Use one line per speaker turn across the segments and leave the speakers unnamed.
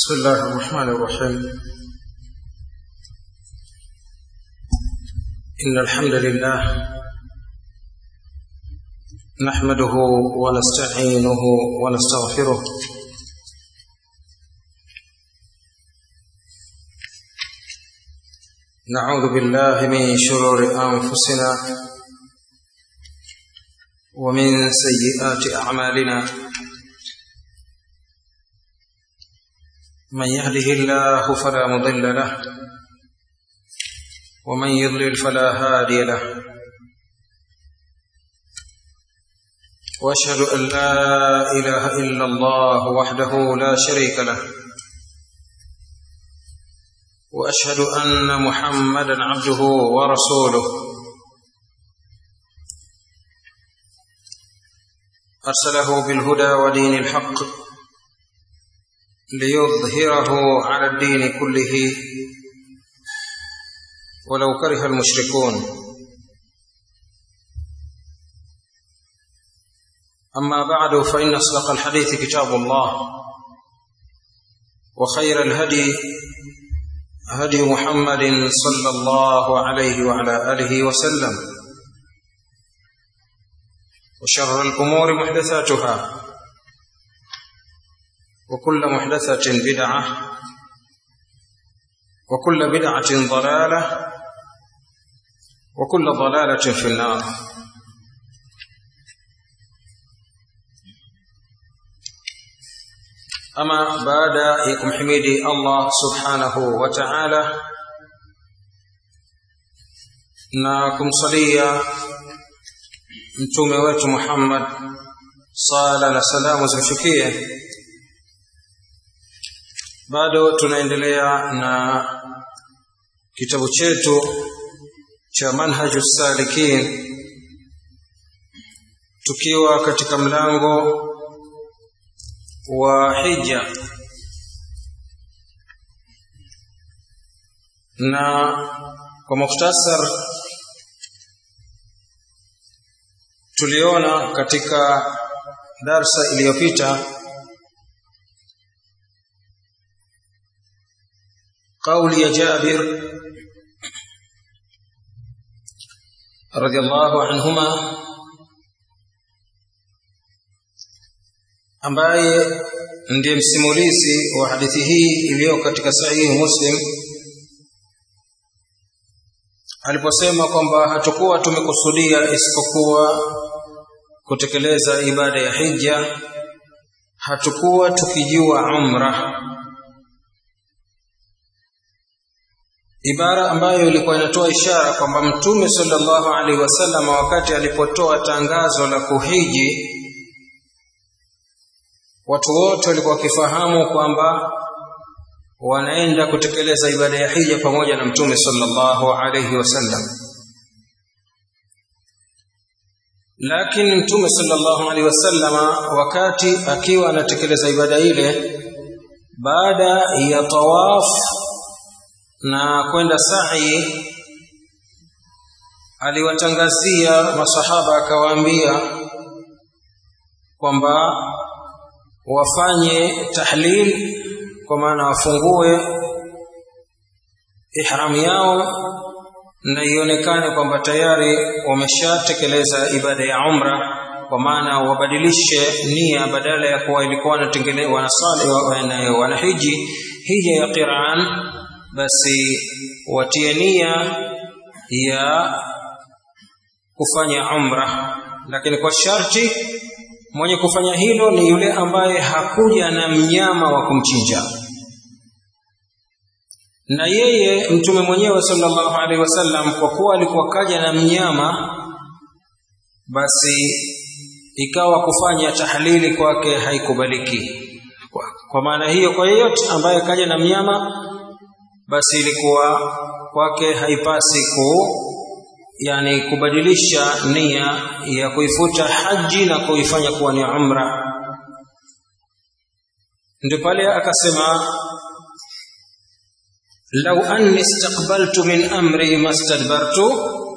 بسم الله الرحمن الرحيم إن الحمد لله نحمده ونستعينه ونستغفره نعوذ بالله من شرور أنفسنا ومن سيئات أعمالنا من يهده الله فلا مضل له ومن يضلل فلا هادي له واشهد ان لا اله الا الله وحده لا شريك له واشهد ان محمدا عبده ورسوله ارسله بالهدى ودين الحق ليظهره على الدين كله ولو كره المشركون أما بعد فإن أصدق الحديث كتاب الله وخير الهدي هدي محمد صلى الله عليه وعلى آله وسلم وشر الأمور محدثاتها وكل محدثة بدعة وكل بدعة ضلالة وكل ضلالة في النار أما بعد يكم حميدي الله سبحانه وتعالى na kumsalia mtume wetu Muhammad sala na salamu zimfikie bado tunaendelea na kitabu chetu cha manhaju salikin tukiwa katika mlango wa hija na kwa mukhtasar tuliona katika darsa iliyopita قول يا جابر رضي الله عنهما ambaye ndiye msimulizi wa hadithi hii iliyo katika sahihi Muslim aliposema kwamba hatakuwa tumekusudia isipokuwa kutekeleza ibada ya hija hatakuwa tukijua umra ibara ambayo ilikuwa inatoa ishara kwamba mtume sallallahu alaihi wasallam wakati alipotoa tangazo la kuhiji watu wote walikuwa wakifahamu kwamba wanaenda kutekeleza ibada ya hija pamoja na mtume sallallahu alaihi wasallam lakini mtume sallallahu alaihi wasallam wakati akiwa anatekeleza ibada ile baada ya tawaf na kwenda sa'i aliwatangazia masahaba akawaambia kwamba wafanye tahlil kwa maana wafungue ihram yao na ionekane kwamba tayari wameshatekeleza ibada ya umra kwa maana wabadilishe nia badala ya kuwa ilikuwa wanatengeneza wanasali wanahiji hija ya qiran basi watie nia ya kufanya umra lakini kwa sharti mwenye kufanya hilo ni yule ambaye hakuja na mnyama wa kumchinja na yeye mtume mwenyewe sallallahu alaihi wasallam kwa kuwa alikuwa kaja na mnyama basi ikawa kufanya tahlili kwake haikubaliki kwa, kwa maana hiyo kwa yeyote ambaye kaja na mnyama basi ilikuwa kwake haipasi ku yani kubadilisha nia ya kuifuta haji na kuifanya kuwa ni umra ndio pale akasema lau anni istaqbaltu min amri mastadbartu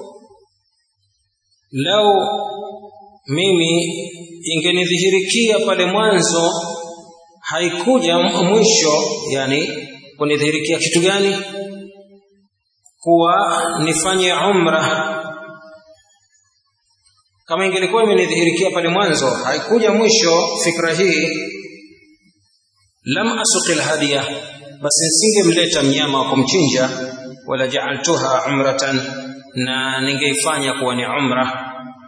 lau mimi ingenidhihirikia pale mwanzo haikuja mwisho yani kunidhihirikia kitu gani kuwa nifanye umra kama ingelikuwa imenidhihirikia pale mwanzo haikuja mwisho fikra hii lam asuqil hadiya basi nisingemleta mnyama wa kumchinja wala ja'altuha umratan na ningeifanya kuwa ni umra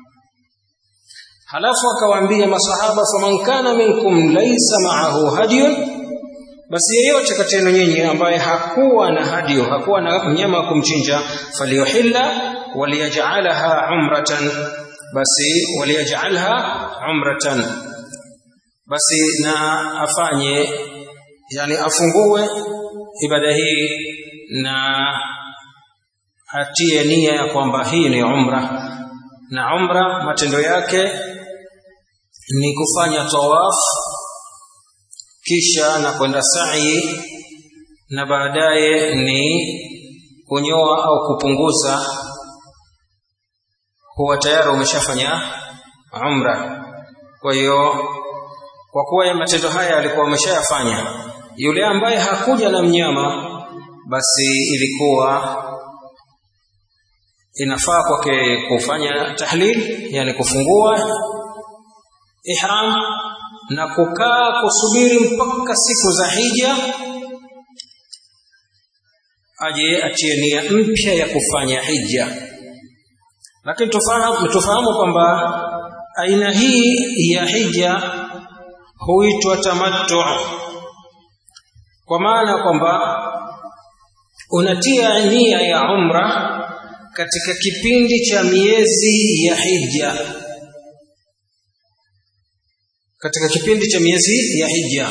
halafu akawaambia masahaba faman kana minkum laysa ma'ahu hadiyun basi yeyote kati yenu nyinyi ambaye hakuwa na hadiyo hakuwa na mnyama wa kumchinja faliyuhilla waliyaj'alaha umratan basi waliyaj'alha umratan basi na afanye yani afungue ibada hii na atie nia ya kwamba hii ni umra na umra matendo yake ni kufanya tawaf kisha na kwenda sa'i na baadaye ni kunyoa au kupunguza huwa tayari umeshafanya umra kwa hiyo kwa kuwa matendo haya alikuwa ameshayafanya yule ambaye hakuja na mnyama basi ilikuwa inafaa kwake kufanya tahlil yani kufungua ihram na kukaa kusubiri mpaka siku za hija aje atie nia mpya ya kufanya hija lakini tufahamu tufahamu kwamba aina hii ya hija huitwa tamattu kwa maana kwamba unatia nia ya umra katika kipindi cha miezi ya hija katika kipindi cha miezi ya hija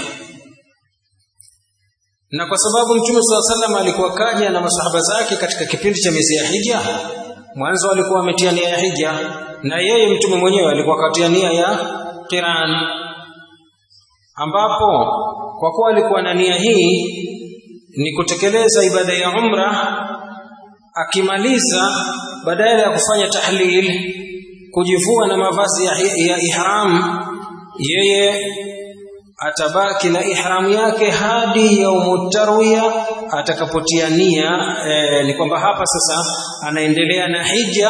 na kwa sababu mtume swalla sallam alikuwa kaja na masahaba zake katika kipindi cha miezi ya hija mwanzo alikuwa ametia nia ya hija na yeye mtume mwenyewe alikuwa katia nia ya qiran ambapo kwa kuwa alikuwa na nia hii ni kutekeleza ibada ya umra akimaliza badala ya kufanya tahlil kujivua na mavazi ya, ya ihram yeye atabaki na ihramu yake hadi yaumu tarwiya atakapotia nia e, ni kwamba hapa sasa anaendelea na hija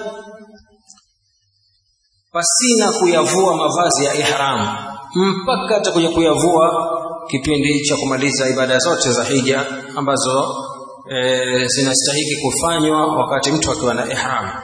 pasina kuyavua mavazi ya ihram mpaka atakuja kuyavua kipindi cha kumaliza ibada zote za hija ambazo e, zinastahiki kufanywa wakati mtu akiwa na ihram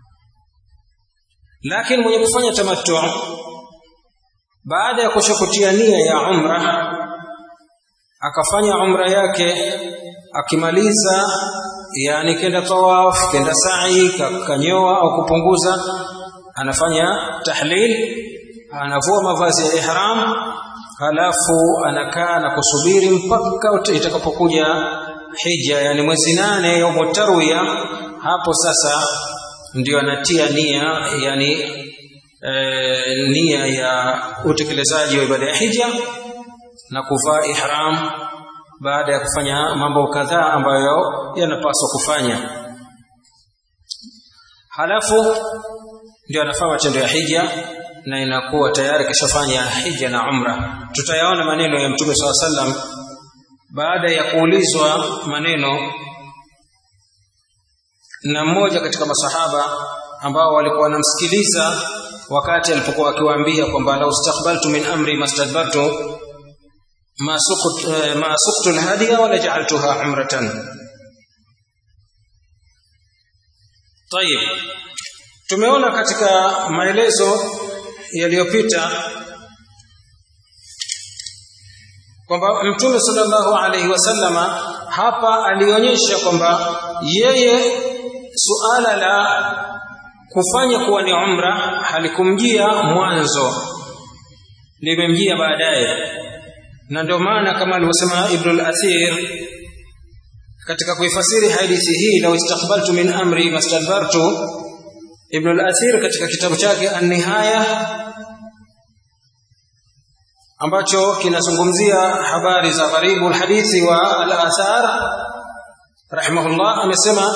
lakini mwenye kufanya tamattu baada ya kushakutia nia ya umra akafanya umra yake akimaliza yani kenda tawaf kenda sa'i kanyoa au kupunguza anafanya tahlil anavua mavazi ya ihram halafu anakaa na kusubiri mpaka itakapokuja hija yani mwezi nane ya tarwiya hapo sasa ndio anatia nia yani e, nia ya utekelezaji wa ibada ya hija na kuvaa ihram baada ya kufanya mambo kadhaa ambayo yanapaswa kufanya halafu ndio anafanya matendo ya hija na inakuwa tayari kishafanya hija na umra tutayaona maneno ya mtume saa sallam baada ya kuulizwa maneno na mmoja katika masahaba ambao walikuwa wanamsikiliza wakati alipokuwa akiwaambia kwamba lau istakbaltu min amri mastadbartu ma suqtu ma suqtu alhadiya wala ja'altuha umratan طيب tumeona katika maelezo yaliyopita kwamba mtume sallallahu alaihi wasallama hapa alionyesha kwamba yeye suala la kufanya kuwa ni umra halikumjia mwanzo limemjia baadaye na ndio maana kama alivyosema Ibn al-Athir katika kuifasiri hadithi hii law istakbaltu min amri mastadbartu Ibn al-Athir katika kitabu chake An-Nihaya ambacho kinazungumzia habari za gharibu hadithi wa al-athar rahimahullah amesema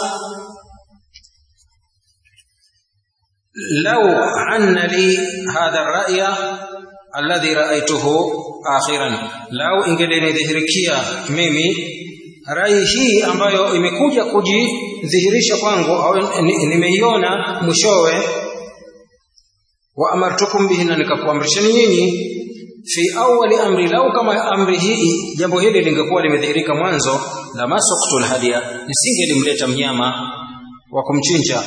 لو عن لي هذا الرأي الذي رأيته akhiran lau ingelinidhihirikia mimi rai hii ambayo imekuja kujidhihirisha kwangu au nimeiona mwishowe wa amartukum bihi na nikakuamrisheni nyinyi fi awali amri lau kama amri hii jambo hili lingekuwa limedhihirika mwanzo la masuktul hadia nisingelimleta mnyama wa kumchinja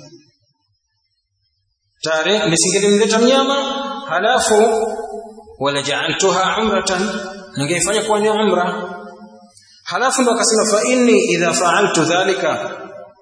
tare nisingelimleta mnyama halafu wala ja'altuha umratan ningeifanya kuwa ni umra halafu ndo akasema fa inni idha fa'altu dhalika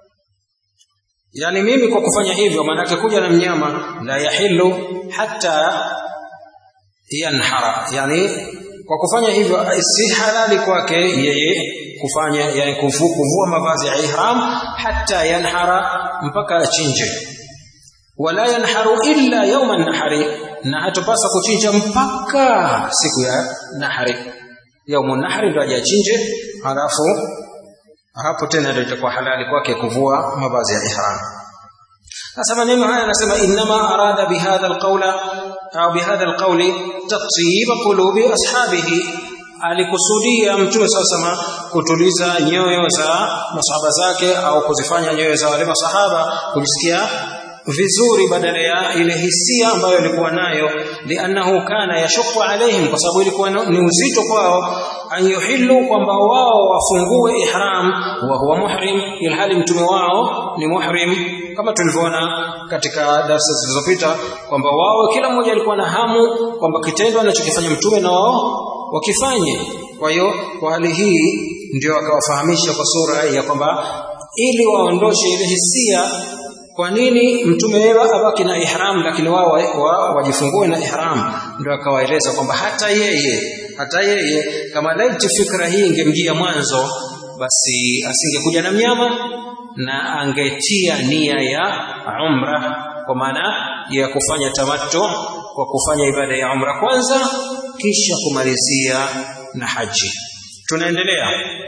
yani mimi kwa kufanya hivyo maana kuja na mnyama la yahillu hatta yanhara yani kwa kufanya hivyo si halali kwake yeye kufanya yani kuvua mavazi ya ihram hatta yanhara mpaka achinje wala yanharu illa yawma nahari na hatupasa kuchinja mpaka siku ya nahari yaumu nahari ndo ajachinje halafu hapo tena ndio itakuwa halali kwake kuvua mavazi ya ihram sasa maneno haya anasema inma arada bihadha alqawla au bihadha alqawli tatyib qulubi ashabihi alikusudia mtume sasa kutuliza nyoyo za masahaba zake au kuzifanya nyoyo za wale masahaba kujisikia vizuri badala ya ile hisia ambayo ilikuwa nayo liannahu kana yashukku alaihim kwa sababu ilikuwa ni uzito kwao an yuhillu kwamba wao wafungue ihram wa huwa muhrim ilhali mtume wao ni muhrim kama tulivyoona katika darasa zilizopita kwamba wao kila mmoja alikuwa na hamu kwamba kitendo anachokifanya mtume na wao wakifanye kwa hiyo kwa hali hii ndio akawafahamisha kwa sura ya kwamba ili waondoshe ile hisia kwa nini mtume wewe abaki na ihram lakini wao wa, wajifungue na ihram ndio akawaeleza kwamba hata yeye hata yeye kama laiti fikra hii ingemjia mwanzo basi asingekuja na mnyama na angetia nia ya umra kwa maana ya kufanya tamattu kwa kufanya ibada ya umra kwanza kisha kumalizia na haji tunaendelea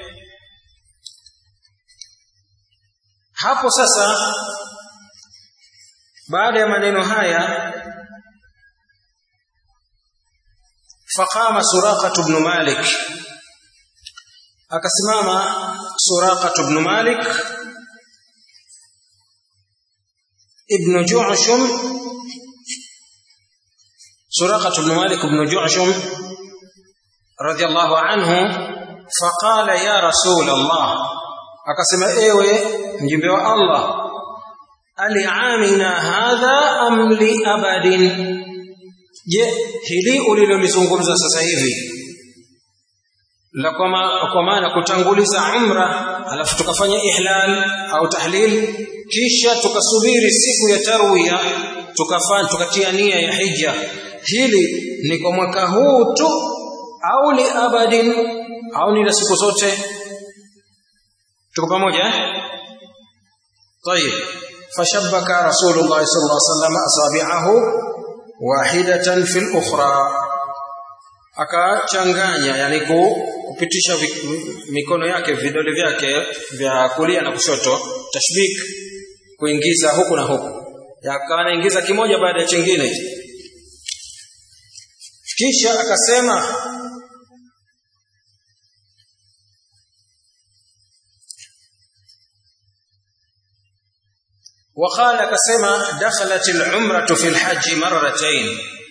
hapo sasa baada ya maneno haya faqama suraqah ibn malik akasimama suraqah ibn malik ibn ju'shum suraqah ibn malik ibn ju'shum radiyallahu anhu faqala ya rasul allah akasema ewe mjumbe wa allah aliamina hadha am li abadin je hili ulilolizungumza sasa hivi la kwa maana kutanguliza umra alafu tukafanya ihlal au tahlil kisha tukasubiri siku ya tarwiya tukafanya tukatia nia ya hija hili ni kwa mwaka huu tu au li abadin au ni la siku zote tuko pamoja eh طيب فشبك رسول الله صلى الله عليه وسلم أصابعه واحدة في الأخرى akachanganya yani kupitisha mikono yake vidole vyake vya kulia na kushoto tashbik kuingiza huku na huku akawa anaingiza kimoja baada ya chingine kisha akasema وقال كسما دخلت العمرة في الحج مرتين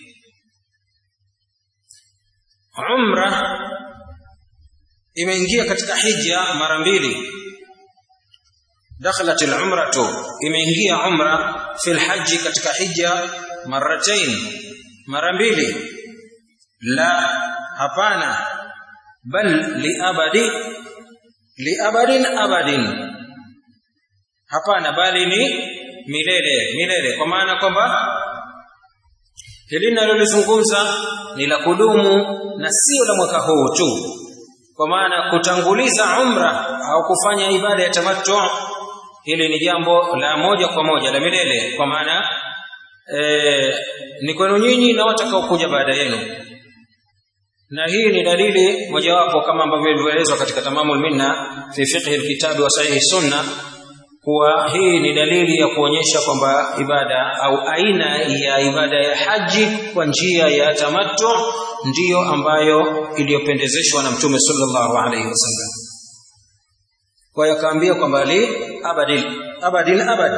عمرة imeingia katika hija mara mbili dakhalat al-umratu imeingia umra fi al-hajj katika hija marratain mara mbili la hapana bal li abadi li abadin abadin hapana bali ni milele milele kwa maana kwamba hili ninalolizungumza ni la kudumu na sio la mwaka huu tu kwa maana kutanguliza umra au kufanya ibada ya tamattu hili ni jambo la moja kwa moja la milele kwa maana e, ni kwenu nyinyi na watakaokuja baada yenu na hii ni dalili mojawapo kama ambavyo ilivyoelezwa katika tamamul minna fi fiqh alkitabi wa sahih sunna kuwa hii ni dalili ya kuonyesha kwamba ibada au aina ya ibada ya haji kwa njia ya tamattu ndiyo ambayo iliyopendezeshwa na mtume sallallahu alaihi wasallam kwa hiyo akaambia kwamba li abadin abadin abad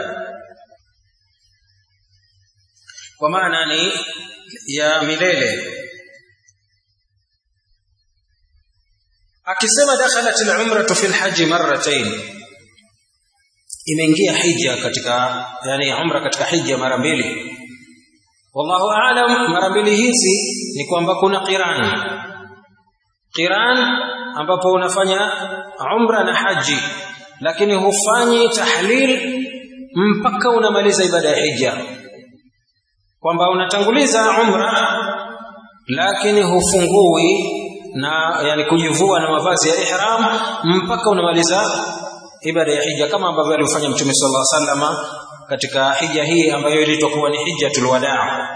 kwa maana ni ya milele akisema dakhalat al-umratu fi al-hajj marratayn imeingia hija katika yani umra katika hija mara mbili wallahu aalam mara mbili hizi ni kwamba kuna qiran qiran ambapo unafanya umra na haji lakini hufanyi tahlil mpaka unamaliza ibada ya hija kwamba unatanguliza umra lakini hufungui na yani kujivua na mavazi ya ihram mpaka unamaliza ibada ya hija kama ambavyo alifanya mtume sallallahu alaihi wasallam katika hija hii ambayo ilitwa kuwa ni hijjatul wadaa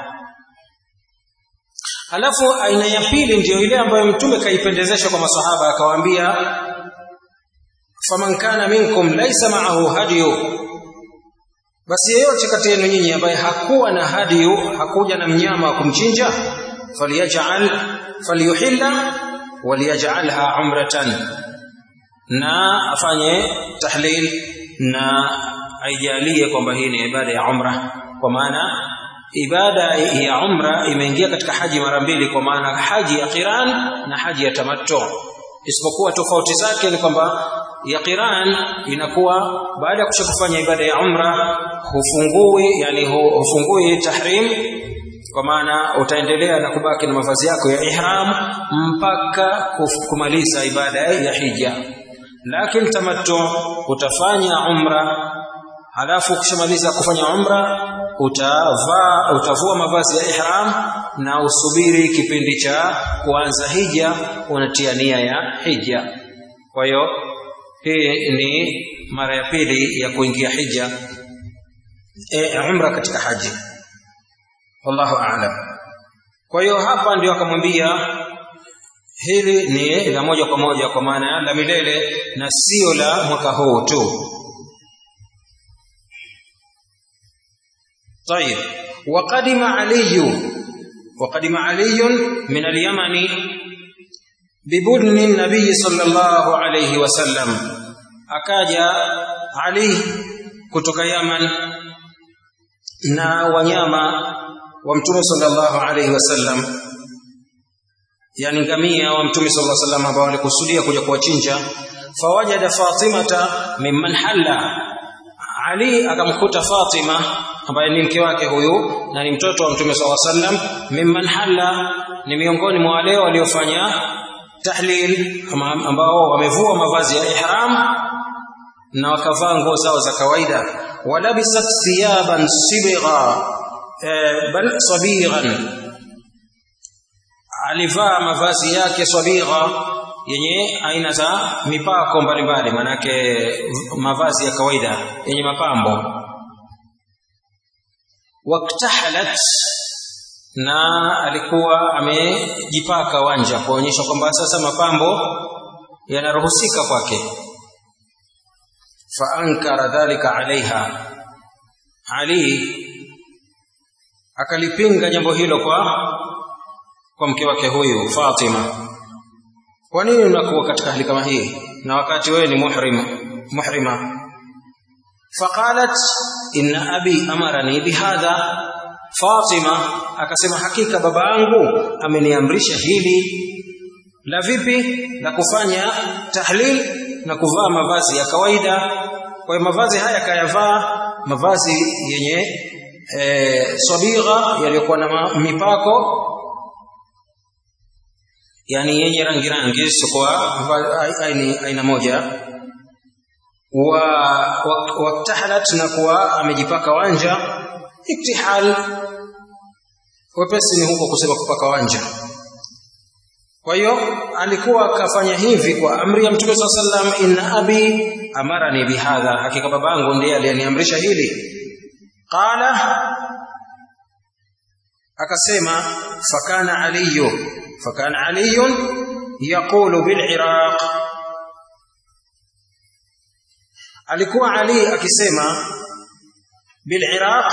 alafu aina ya pili ndiyo ile ambayo mtume kaipendezesha kwa masahaba akawaambia faman kana minkum laysa ma'ahu hadiyu basi yeyote kati yenu nyinyi ambaye hakuwa na hadiyu hakuja na mnyama wa kumchinja falyaj'al falyuhilla waliyaj'alha umratan na afanye tahlil na aijalie kwamba hii ni ibada ya umra kwa maana ibada ya umra imeingia katika haji mara mbili kwa maana haji ya qiran na haji ya tamattu isipokuwa tofauti zake ni kwamba ya qiran inakuwa baada ya kushakufanya ibada ya umra hufungui yani hufungui tahrim kwa maana utaendelea na kubaki na mavazi yako ya ihram mpaka kumaliza ibada ya hija lakini tamattu utafanya umra halafu ukishamaliza kufanya umra utavaa utavua mavazi ya ihram na usubiri kipindi cha kuanza hija unatia nia ya hija kwa hiyo hii ni mara ya pili ya kuingia hija e, umra katika haji wallahu a'lam kwa hiyo hapa ndio akamwambia hili ni la moja kwa moja kwa maana la milele na sio la mwaka huu tu طيب وقدم علي وقدم علي من اليمن ببدن النبي صلى الله عليه وسلم akaja Ali kutoka Yaman na wanyama wa Mtume sallallahu alaihi wasallam yani ngamia wa Mtume sallallahu alaihi wasallam ambao walikusudia kuja kuwachinja fawajada Fatimata mimman halla Ali akamkuta Fatima ambaye ni mke wake huyu na ni mtoto wa Mtume SAW sallam mimman halla ni miongoni mwa wale waliofanya tahlil ambao wamevua mavazi ya ihram na wakavaa nguo zao za kawaida walabisat thiyaban sibgha eh, bal sabighan alivaa mavazi yake sabigha yenye aina za mipako mbalimbali manake mavazi ya kawaida yenye mapambo waktahalat na alikuwa amejipaka wanja kuonyesha kwamba sasa mapambo yanaruhusika kwake faankara dhalika alaiha ali akalipinga jambo hilo kwa kwa mke wake huyu Fatima kwa nini unakuwa katika hali kama hii na wakati wewe ni muhrim muhrima faqalat inna abi amarani bihadha Fatima akasema hakika baba yangu ameniamrisha hili la vipi la kufanya tahlil na kuvaa mavazi ya kawaida kwa hiyo mavazi haya kayavaa mavazi yenye e, sabigha yaliyokuwa na mipako yani yenye rangi rangi sikuwa aina, aina moja wa waktahalat na kuwa amejipaka wanja iktihal wepesi ni huko kusema kupaka wanja kwa hiyo alikuwa akafanya hivi kwa amri ya mtume saa sallam inna abi amarani bihadha hakika babangu ndiye aliyeniamrisha hili qala akasema fakana aliyu fakana aliyun yaqulu biliraq alikuwa Ali akisema bil Iraq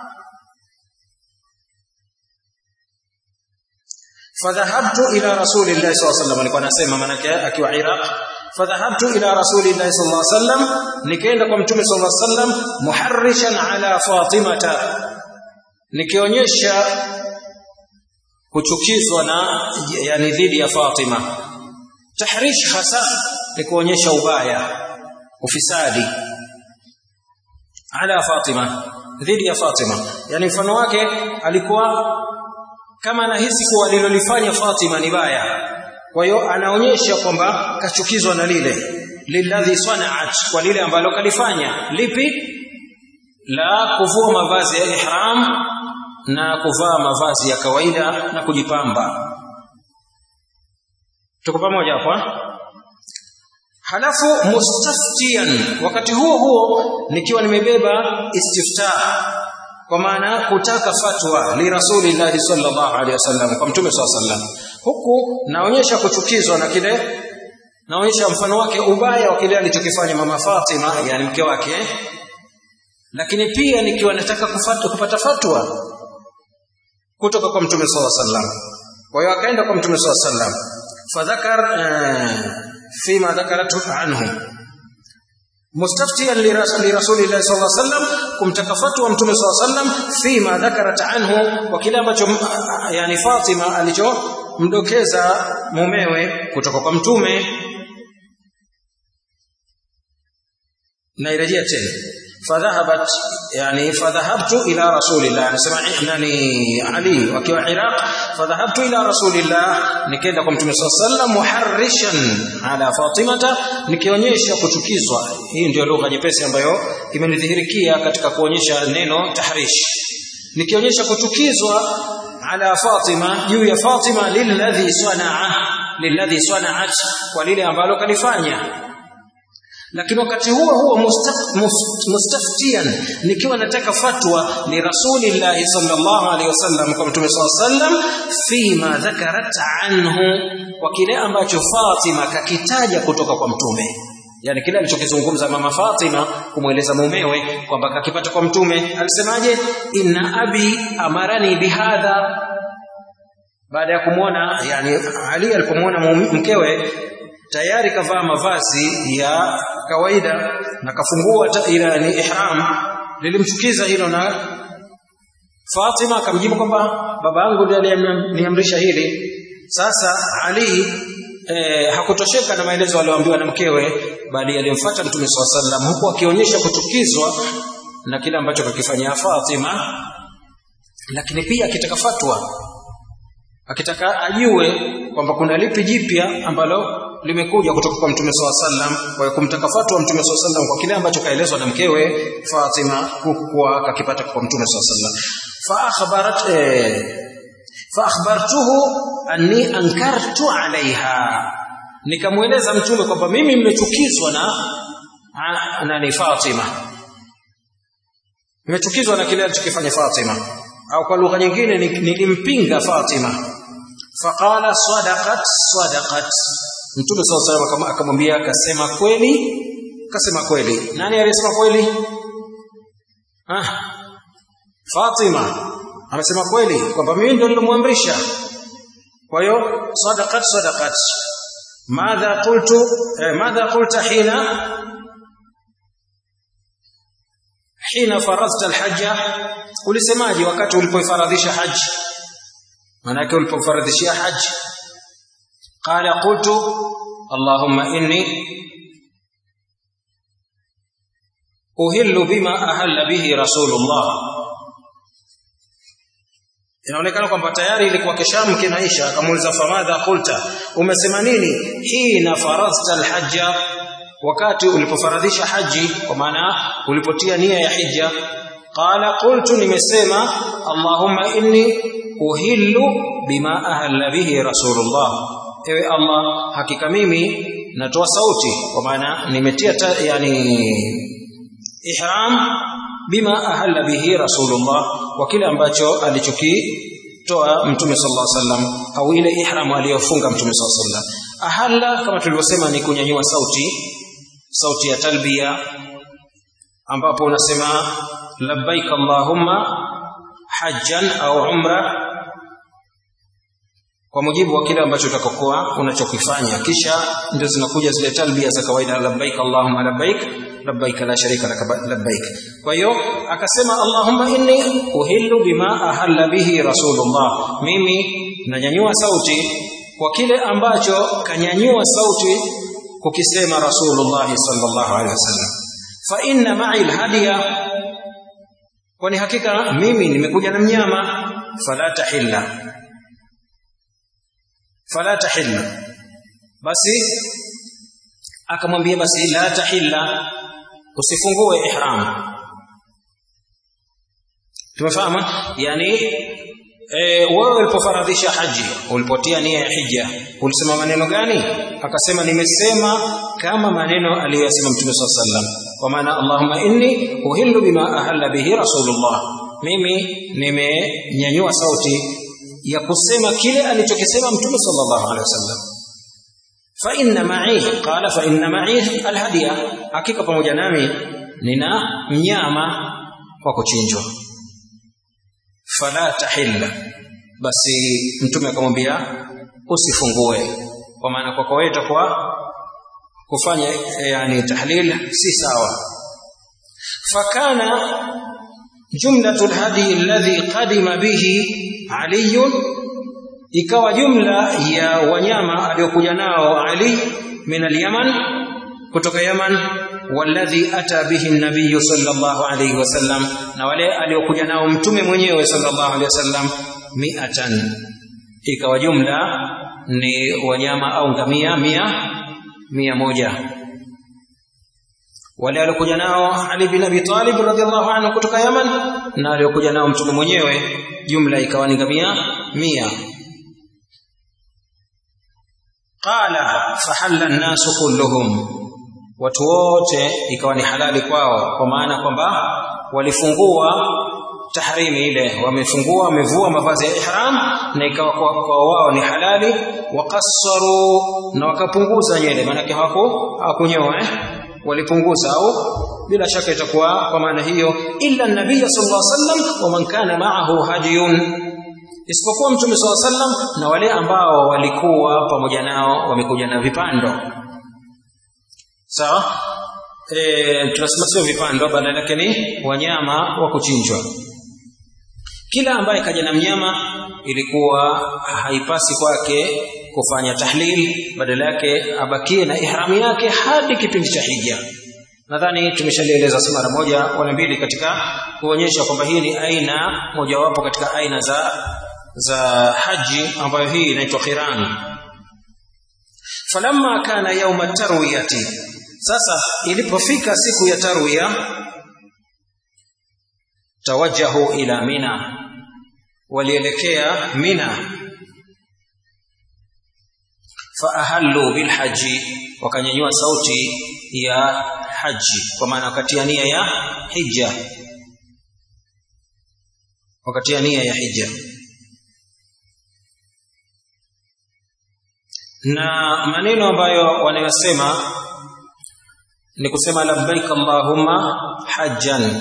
fadhahabtu ila rasulillahi sallallahu alaihi wasallam alikuwa anasema manake akiwa Iraq fadhahabtu ila rasulillahi sallallahu alaihi wasallam nikaenda kwa mtume sallallahu alaihi wasallam muharrishan ala fatimata nikionyesha kuchukizwa na yani dhidi ya Fatima tahrish hasa ni kuonyesha ubaya ufisadi ala Fatima dhidi ya Fatima yani mfano wake alikuwa kama anahisi kuwa alilolifanya Fatima ni baya kwa hiyo anaonyesha kwamba kachukizwa na lile lilladhi sana'at kwa lile ambalo kalifanya lipi la kuvua mavazi ya ihram na kuvaa mavazi ya kawaida na kujipamba tuko pamoja hapo halafu mustaftian wakati huo huo nikiwa nimebeba istiftah kwa maana kutaka fatwa li rasulillahi sallallahu alaihi wasallam kwa mtume sallallahu alaihi wasallam huku naonyesha kuchukizwa na kile naonyesha mfano wake ubaya wa kile alichokifanya mama Fatima yani mke wake lakini pia nikiwa nataka kufata, kupata fatwa kutoka kwa mtume sallallahu alaihi wasallam kwa hiyo akaenda kwa mtume sallallahu alaihi wasallam fadhakar fima dhakaratu anhu mustaftiyan li rasulillahi sallallahu alaihi wasallam kumtaka fatwa mtume sallallahu alaihi wasallam fima dhakarat anhu kwa kile ambacho yani Fatima alichomdokeza mumewe kutoka kwa mtume nairejea tena fadhahabat yani fadhahabtu ila rasulillah anasema nani ali wakiwa iraq fadhahabtu ila rasulillah nikaenda kwa mtume sallallahu muharrishan ala fatimata nikionyesha kuchukizwa hii ndio lugha nyepesi ambayo imenidhihirikia katika kuonyesha neno tahrish nikionyesha kuchukizwa ala fatima juu ya fatima lilladhi sanaa lilladhi sanaat kwa lile ambalo kalifanya lakini wakati huo huo mustaf, mustaftian nikiwa nataka fatwa ni rasulillahi sallallahu alaihi wasallam kwa mtume sallallahu alaihi wasallam fima dhakarat anhu kwa kile ambacho Fatima kakitaja kutoka kwa mtume yani kile alichokizungumza mama Fatima kumweleza mumewe kwamba kakipata kwa mtume alisemaje inna abi amarani bihadha baada ya kumwona yani Ali alipomwona mkewe tayari kavaa mavazi ya kawaida na kafungua ila ni ihram lilimchukiza hilo na Fatima akamjibu kwamba baba yangu ndiye aliyeniamrisha hili sasa Ali eh, hakutosheka na maelezo aliyoambiwa na mkewe bali alimfuata Mtume swalla sallam huku akionyesha kuchukizwa na kile ambacho kakifanyia Fatima lakini pia akitaka fatwa akitaka ajue kwamba kuna lipi jipya ambalo limekuja kutoka kwa Mtume swalla sallam kwa kumtaka fatwa Mtume swalla sallam kwa kile ambacho kaelezwa na mkewe Fatima kuwa kakipata kwa Mtume swalla sallam fa akhbarat eh, fa akhbartuhu anni ankartu alaiha nikamweleza mtume kwamba mimi nimechukizwa na nani Fatima nimechukizwa na kile alichokifanya Fatima au kwa lugha nyingine nilimpinga Fatima faqala sadaqat sadaqat mtume sallallahu alaihi akamwambia akasema kweli akasema kweli nani aliyesema kweli ah Fatima amesema kweli kwamba mimi ndio nilimwamrisha kwa hiyo sadaqat sadaqat madha qultu eh, madha qulta hina hina faradhta alhajja ulisemaje wakati ulipofaradhisha haji maana yake ulipofaradhishia haji qala qultu allahumma inni uhillu bima ahalla bihi rasulullah inaonekana kwamba tayari ilikuwa keshamu kinaisha akamuuliza famadha qulta umesema nini hina faradhta alhajja wakati ulipofaradhisha haji kwa maana ulipotia nia ya hija qala qultu nimesema allahumma inni uhillu bima ahalla bihi rasulullah ewe allah hakika mimi natoa sauti kwa maana nimetia yani ihram bima ahalla bihi rasulullah kwa kile ambacho alichokitoa mtume sallallahu alaihi wasallam au ile ihram aliyofunga mtume sallallahu alaihi wasallam ahalla kama tulivyosema ni kunyanyua sauti sauti ya talbia ambapo unasema labbaik allahumma hajjan au umra kwa mujibu wa kile ambacho utakokuwa unachokifanya kisha ndio zinakuja zile talbia za kawaida labbaik allahumma labbaik labbaik la sharika lak labbaik kwa hiyo akasema allahumma inni uhillu bima ahalla bihi rasulullah mimi nanyanyua sauti kwa kile ambacho kanyanyua sauti kukisema rasulullah sallallahu alaihi wasallam fa inna ma'i alhadiya kwani hakika mimi nimekuja na mnyama fala tahilla fala tahilla basi akamwambia basi la tahilla usifungue ihram tumefahamu yani e, wewe ulipofaradhisha haji ulipotia nia ya hija ulisema maneno gani akasema nimesema kama maneno aliyosema mtume swalla sallam kwa maana allahumma inni uhillu bima ahalla bihi rasulullah mimi nimenyanyua sauti ya kusema kile alichokisema mtume sallallahu alaihi wasallam fa inna ma'i qala fa inna ma'i alhadiya hakika pamoja nami nina mnyama wa kuchinjwa fala tahilla basi mtume akamwambia usifungue kwa maana kwako wewe itakuwa kufanya yani tahlil si sawa fakana jumlatu alhadi alladhi qadima bihi ali ikawa jumla ya wanyama aliyokuja nao ali min alyaman kutoka yaman walladhi ata bihi nabiy sallallahu alayhi wasallam na wale aliokuja nao mtume mwenyewe sallallahu alayhi wasallam mi'atan ikawa jumla ni wanyama au ngamia mia mia moja wale aliokuja nao Ali bin Abi Talib radhiallahu anhu kutoka Yaman na aliokuja nao mtume mwenyewe jumla ikawa ni ngamia mia qala fahalla an-nasu kulluhum watu wote ikawa ni halali kwao kwa maana kwamba walifungua tahrimi ile wamefungua wamevua mavazi ya ihram na ikawa kwa, kwa wao ni halali wakassaru na wakapunguza nywele maana hawako hawakunyoa eh? walipunguza au bila shaka itakuwa kwa maana hiyo illa nabii sallallahu alaihi wasallam wa man kana ma'ahu hadiyun isipokuwa mtume sallallahu alaihi wasallam na wale ambao walikuwa pamoja nao wamekuja na vipando sawa e, tunasema sio vipando badala yake ni wanyama wa kuchinjwa kila ambaye kaja na mnyama ilikuwa haipasi kwake kufanya tahlil badala yake abakie na ihramu yake hadi kipindi cha hija nadhani tumeshalieleza mara moja wala mbili katika kuonyesha kwamba hii ni aina mojawapo katika aina za za haji ambayo hii inaitwa qiran falamma kana yauma tarwiyati sasa ilipofika siku ya tarwiya tawajjahu ila mina walielekea mina faahallu bilhaji wakanyanyua sauti ya haji kwa maana wakati ya nia ya hija wakati ya nia ya hija na maneno ambayo wanayosema ni kusema labbaik allahumma hajjan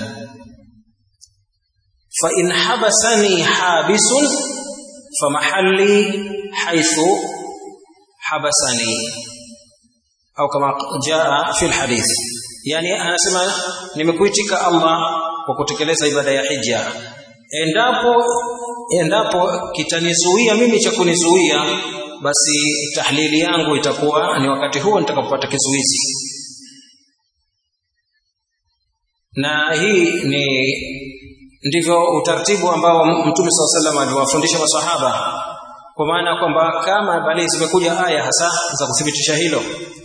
fa in habasani habisun famahalli haythu habasani au kama jaa fi alhadith yani anasema nimekuitika Allah kwa kutekeleza ibada ya hija endapo endapo kitanizuia mimi cha kunizuia basi tahlili yangu itakuwa ni wakati huo nitakapopata kizuizi na hii ni ndivyo utaratibu ambao mtume saa salam aliwafundisha masahaba kwa maana kwamba kama bali zimekuja aya hasa za kuthibitisha hilo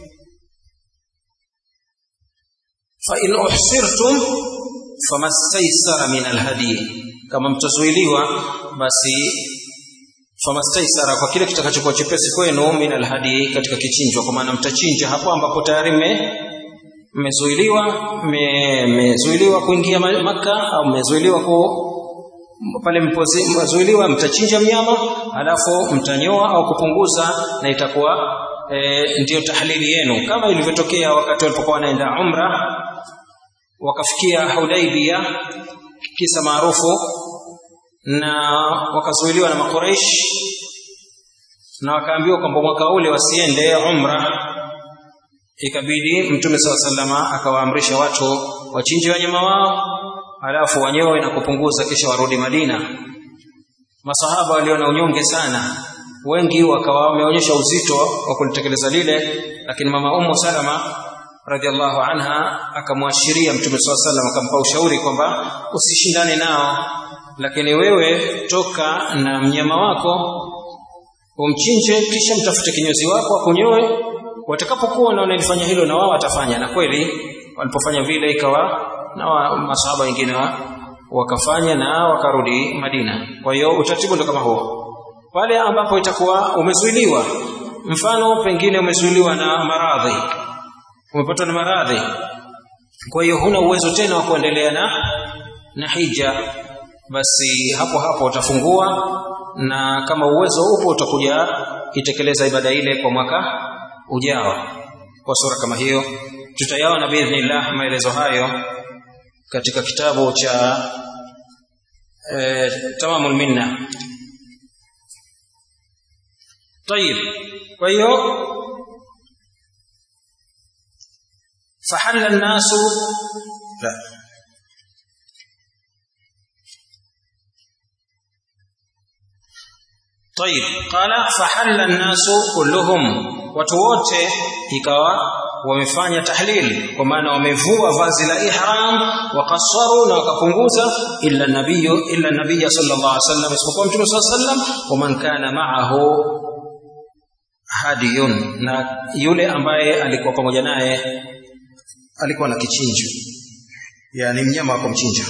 fa in uhsirtum famastaysara min alhadi kama mtazuiliwa basi famastaysara kwa kile kitakachokuwa chepesi kwenu min alhadi katika kichinjwa kwa maana mtachinja hapo ambapo tayari mmezuiliwa mmezuiliwa kuingia maka au mmezuiliwa ku pale mpozuiliwa mtachinja mnyama alafu mtanyoa au kupunguza na itakuwa e, ndiyo tahlili yenu kama ilivyotokea wakati walipokuwa wanaenda umra wakafikia Hudaibia kisa maarufu na wakazuiliwa na makureish na wakaambiwa kwamba mwaka ule wasiende umra ikabidi mtume saa salama akawaamrisha watu wachinje wanyama wao halafu wanyoe na kupunguza kisha warudi madina masahaba waliona unyonge sana wengi wakawa wameonyesha uzito wa kulitekeleza lile lakini mama ummu salama radhiallahu anha akamwashiria mtume saa salam akampa ushauri kwamba usishindane nao lakini wewe toka na mnyama wako umchinje kisha mtafute kinyozi wako akunyoe watakapokuwa wanaona ilifanya hilo na wao watafanya na kweli walipofanya vile ikawa na wa, masahaba wengine wa, wakafanya na wakarudi Madina kwa hiyo utaratibu ndio kama huo pale ambapo itakuwa umezuiliwa mfano pengine umezuiliwa na maradhi umepatwa na maradhi kwa hiyo huna uwezo tena wa kuendelea na na hija basi hapo hapo utafungua na kama uwezo upo utakuja itekeleza ibada ile kwa mwaka ujao kwa sura kama hiyo tutayaona biidhnillah maelezo hayo katika kitabu cha e, tamamul minna طيب kwa hiyo فحل الناس لا طيب قال فحل الناس كلهم watu wote ikawa wamefanya tahlil kwa maana wamevua vazi la ihram wakasaru na wakapunguza illa nabiyu illa nabiyya sallallahu alaihi wasallam isipokuwa mtume sallallahu alaihi wasallam wa man kana ma'ahu hadiyun na yule ambaye alikuwa pamoja naye alikuwa na kichinjo yani mnyama wa kumchinja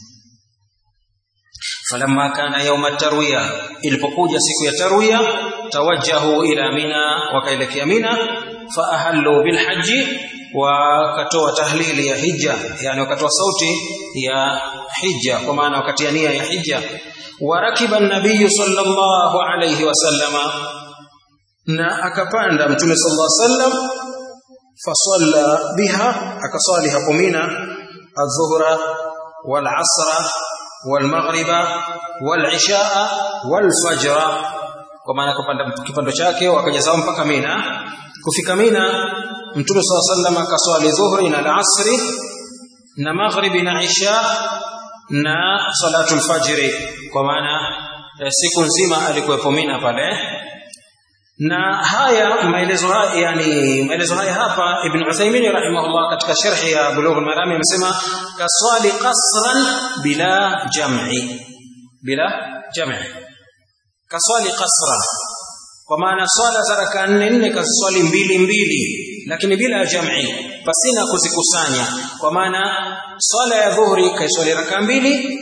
falamma kana yauma tarwiya ilipokuja siku ya tarwiya tawajjahu ila mina wakaelekea mina faahallu bilhaji wakatoa tahlili ya hija yani wakatoa sauti ya hija kwa maana wakatia nia ya hija warakiba nabiyu sallallahu alayhi wasallama na akapanda mtume sallallahu alayhi wasallam fasalla biha akasali hapo mina adh-dhuhra wal-asra wal-maghriba wal-ishaa wal-fajra kwa maana kupanda kipando chake wakajazao mpaka mina kufika mina mtume sallallahu alayhi wasallam akaswali dhuhri na al-asri na maghribi na isha na salatu al-fajri kwa maana siku nzima alikuwepo mina pale na haya maelezo haya yani maelezo haya hapa ibn Uthaymeen rahimahullah katika sharhi ya Bulugh al-Maram amesema kaswali qasran bila jam'i bila jam'i kaswali qasra kwa maana swala za raka nne nne kaswali mbili mbili lakini bila jam'i pasina kuzikusanya kwa maana swala ya dhuhri kaiswali raka mbili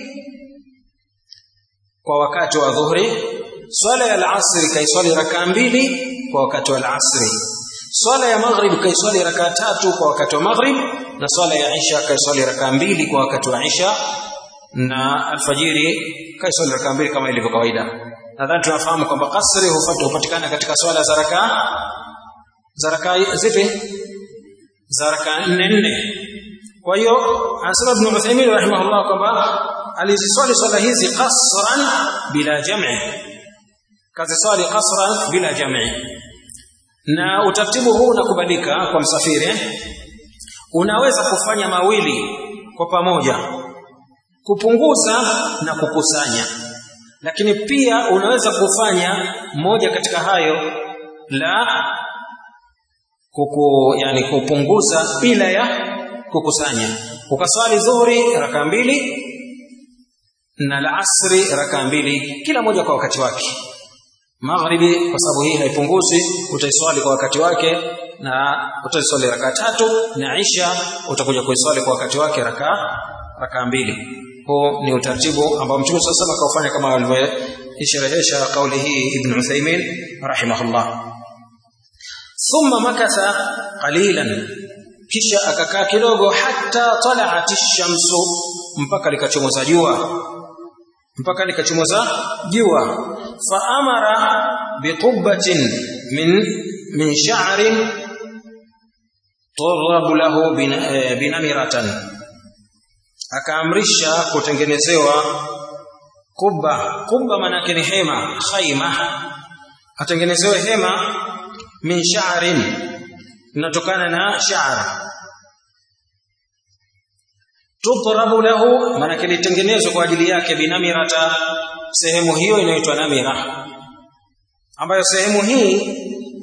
kwa wakati wa dhuhri swala ya al-asri kaiswali raka mbili kwa wakati wa al-asri swala ya maghrib kaiswali raka tatu kwa wakati wa maghrib na swala ya isha kaiswali raka mbili kwa wakati wa isha na alfajiri kaiswali raka mbili kama ilivyo kawaida nadhani tunafahamu kwamba kasri hupatikana katika swala za raka za raka zipi za raka nne nne kwa hiyo anasema ibn Uthaymeen rahimahullah kwamba aliziswali swala hizi qasran bila jam'i kaziswali qasran bila jam'i na utaratibu huu unakubalika kwa msafiri unaweza kufanya mawili kwa pamoja kupunguza na kukusanya lakini pia unaweza kufanya moja katika hayo la kuku yani kupunguza bila ya kukusanya ukaswali dhuhuri raka mbili na la asri raka mbili kila moja kwa wakati wake maghribi kwa sababu hii haipunguzi utaiswali kwa wakati wake na utaiswali raka tatu na isha utakuja kuiswali kwa wakati wake raka raka mbili huu ni utaratibu ambao mtume sasa akaufanya kama alivyoisherehesha kauli hii ibn Uthaymeen rahimahullah thumma makatha qalilan kisha akakaa kidogo hata tala'at ash-shamsu mpaka likachomoza jua mpaka likachomoza jua fa amara biqubbatin min min sha'rin turab lahu binamiratan akaamrisha kutengenezewa kubba kubba maana ni hema khaima atengenezewe hema min sha'rin linatokana na sha'r tudrabu lahu maana litengenezwa kwa ajili yake binamirata sehemu hiyo inaitwa namira ambayo sehemu hii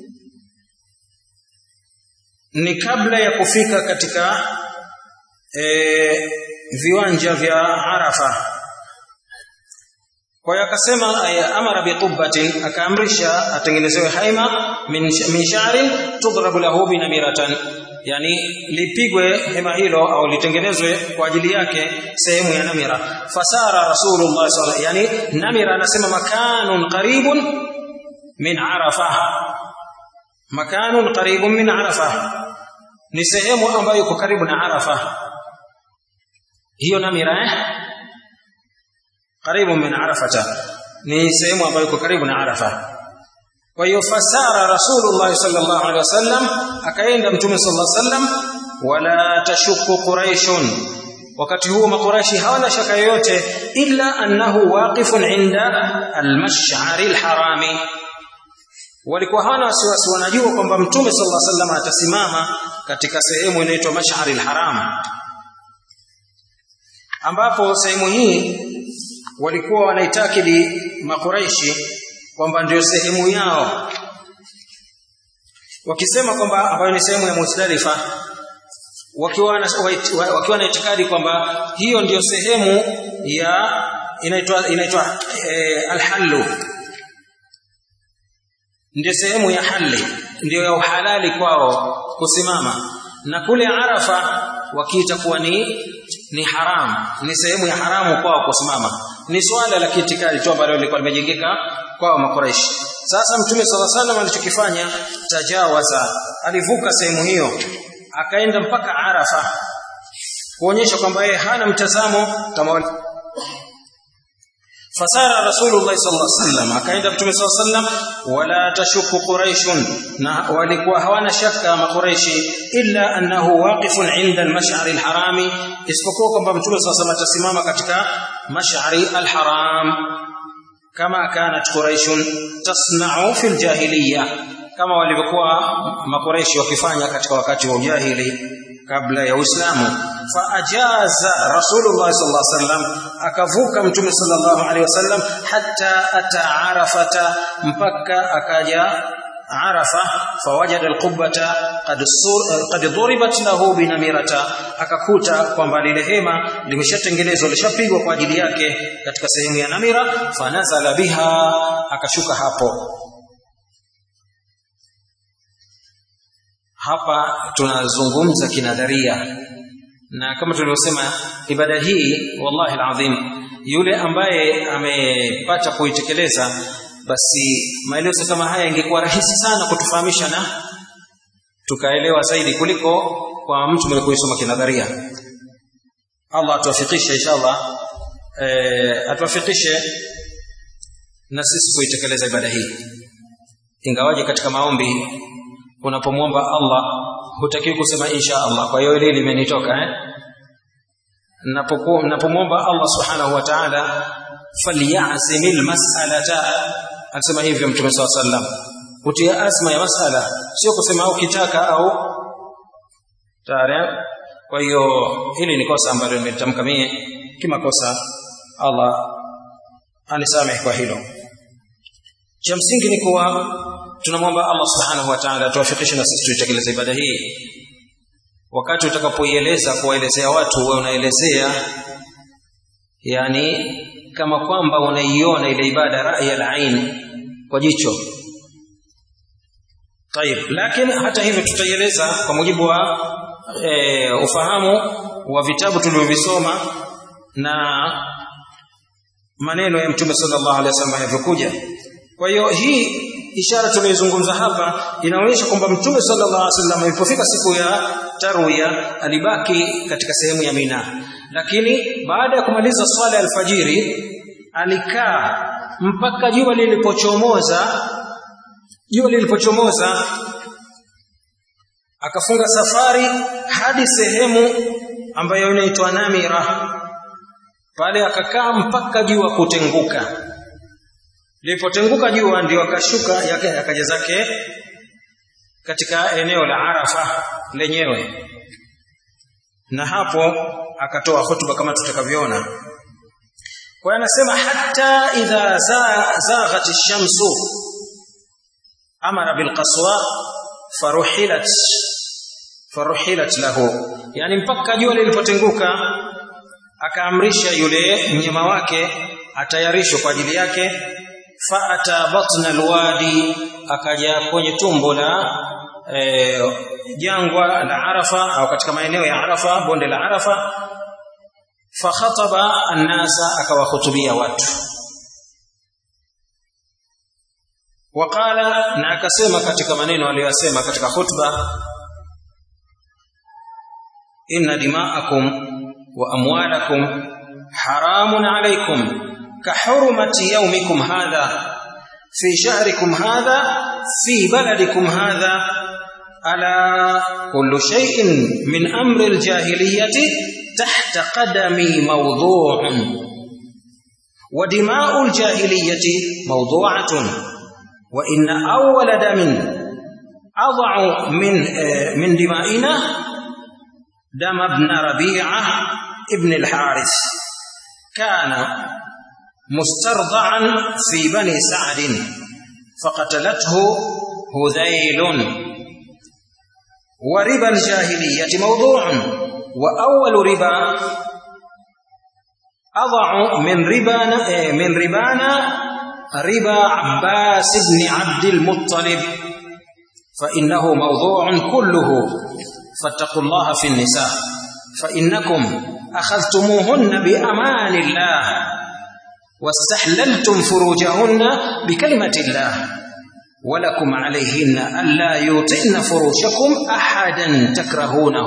ni kabla ya kufika katika e, viwanja vya Arafa kwa hiyo akasema amara biqubbatin akaamrisha atengenezewe haima min, min sha'rin tudrabu lahu binamiratan yani lipigwe hema hilo au litengenezwe kwa ajili yake sehemu ya namira fasara rasulullah sallallahu yani namira anasema makanun qaribun min arafa makanun qaribun min arafa ni sehemu ambayo iko karibu na arafa hiyo namira eh karibu min arafata ni sehemu ambayo iko karibu na arafa kwa hiyo fasara rasulullah sallallahu alaihi wasallam akaenda mtume sallallahu alaihi wasallam wala tashuku quraishun wakati huo makuraishi hawana shaka yoyote illa annahu waqifun inda almash'ari alharami walikuwa hawana wasiwasi wanajua kwamba mtume sallallahu alaihi wasallam atasimama katika sehemu inaitwa mash'ari alharam ambapo sehemu hii walikuwa wanaitakidi makuraishi kwamba ndio sehemu yao wakisema kwamba ambayo ni sehemu ya Muzdalifa wakiwa na wakiwa na itikadi kwamba hiyo ndiyo sehemu ya inaitwa inaitwa e, alhallu ndio sehemu ya hali ndio ya uhalali kwao kusimama na kule Arafa wakiita kuwa ni ni haram ni sehemu ya haramu kwao kusimama ni swala la kiitikadi tu ambalo lilikuwa limejengeka kwao makuraishi sasa mtume sala salam alichokifanya tajawaza alivuka sehemu hiyo akaenda mpaka arafa kuonyesha kwamba yeye hana mtazamo kama fasara rasulullah sallallahu alaihi wasallam akaenda mtume sallallahu alaihi wasallam wala tashuku quraishun na walikuwa hawana shaka makuraishi illa annahu waqifun inda al-mash'ar al-harami isipokuwa kwamba mtume sallallahu alaihi wasallam atasimama katika mash'ari al-haram kama kanat quraishun tasna'u fil jahiliya kama walivyokuwa makureishi wakifanya katika wakati wa ujahili kabla ya Uislamu fa ajaza Rasulullah sallallahu alaihi wasallam akavuka mtume sallallahu alaihi wasallam hatta ata arafata mpaka akaja arafa fawajada alqubbata qad qad duribat lahu binamirata akakuta kwamba lile hema limeshatengenezwa lishapigwa kwa ajili yake katika sehemu ya namira fanazala biha akashuka hapo hapa tunazungumza kinadharia na kama tulivyosema ibada hii wallahi alazim yule ambaye amepata kuitekeleza basi maelezo kama haya ingekuwa rahisi sana kutufahamisha na tukaelewa zaidi kuliko kwa mtu mwenye kuisoma kinadharia Allah atuwafikishe inshallah eh, atuwafikishe na sisi kuitekeleza ibada hii ingawaje katika maombi unapomwomba Allah hutakiwi kusema insha Allah kwa hiyo ile limenitoka eh napomwomba Allah subhanahu wa ta'ala falyazimil mas'alata akisema hivyo mtume swalla sallam kutia azma ya masala sio kusema ukitaka au tayari kwa hiyo hili ni kosa ambalo nimetamka mie kimakosa Allah anisamehe kwa hilo cha msingi ni kuwa tunamwomba Allah subhanahu wa ta'ala atuwafikishe na sisi tuitekeleze ibada hii wakati utakapoieleza kuwaelezea watu wewe unaelezea yani kama kwamba unaiona ile ibada rai al-ain kwa jicho طيب lakini hata hivyo tutaieleza kwa mujibu wa e, ufahamu wa vitabu tulivyovisoma na maneno ya mtume sallallahu alaihi wasallam yalivyokuja kwa hiyo hii ishara tunayozungumza hapa inaonyesha kwamba mtume sallallahu alaihi wasallam ilipofika siku ya tarwiya alibaki katika sehemu ya Mina lakini baada ya kumaliza swala ya alfajiri alikaa mpaka jua lilipochomoza jua lilipochomoza akafunga safari hadi sehemu ambayo inaitwa Namira pale akakaa mpaka jua kutenguka lilipotenguka jua ndio akashuka yake akaja zake katika eneo la Arafa lenyewe na hapo akatoa hotuba kama tutakavyoona kwa anasema hata idha zaghat ash-shamsu amara bil qaswa faruhilat faruhilat lahu yani mpaka jua lilipotenguka akaamrisha yule mnyama wake atayarishwe kwa ajili yake faata batna alwadi akaja kwenye tumbo la e, jangwa la Arafa au katika maeneo ya Arafa bonde la Arafa fakhataba annasa akawahutubia watu waqala na akasema katika maneno aliyosema katika khutba inna dima'akum wa amwalakum haramun alaykum كحرمة يومكم هذا في شهركم هذا في بلدكم هذا ألا كل شيء من أمر الجاهلية تحت قدمي موضوع ودماء الجاهلية موضوعة وإن أول دم أضع من من دمائنا دم ابن ربيعة ابن الحارث كان مسترضعا في بني سعد فقتلته هذيل وربا الجاهلية موضوع وأول ربا أضع من ربانا من ربانا ربا عباس بن عبد المطلب فإنه موضوع كله فاتقوا الله في النساء فإنكم أخذتموهن بأمان الله واستحللتم فروجهن بكلمة الله ولكم عليهن ألا يوطئن فروشكم أحدا تكرهونه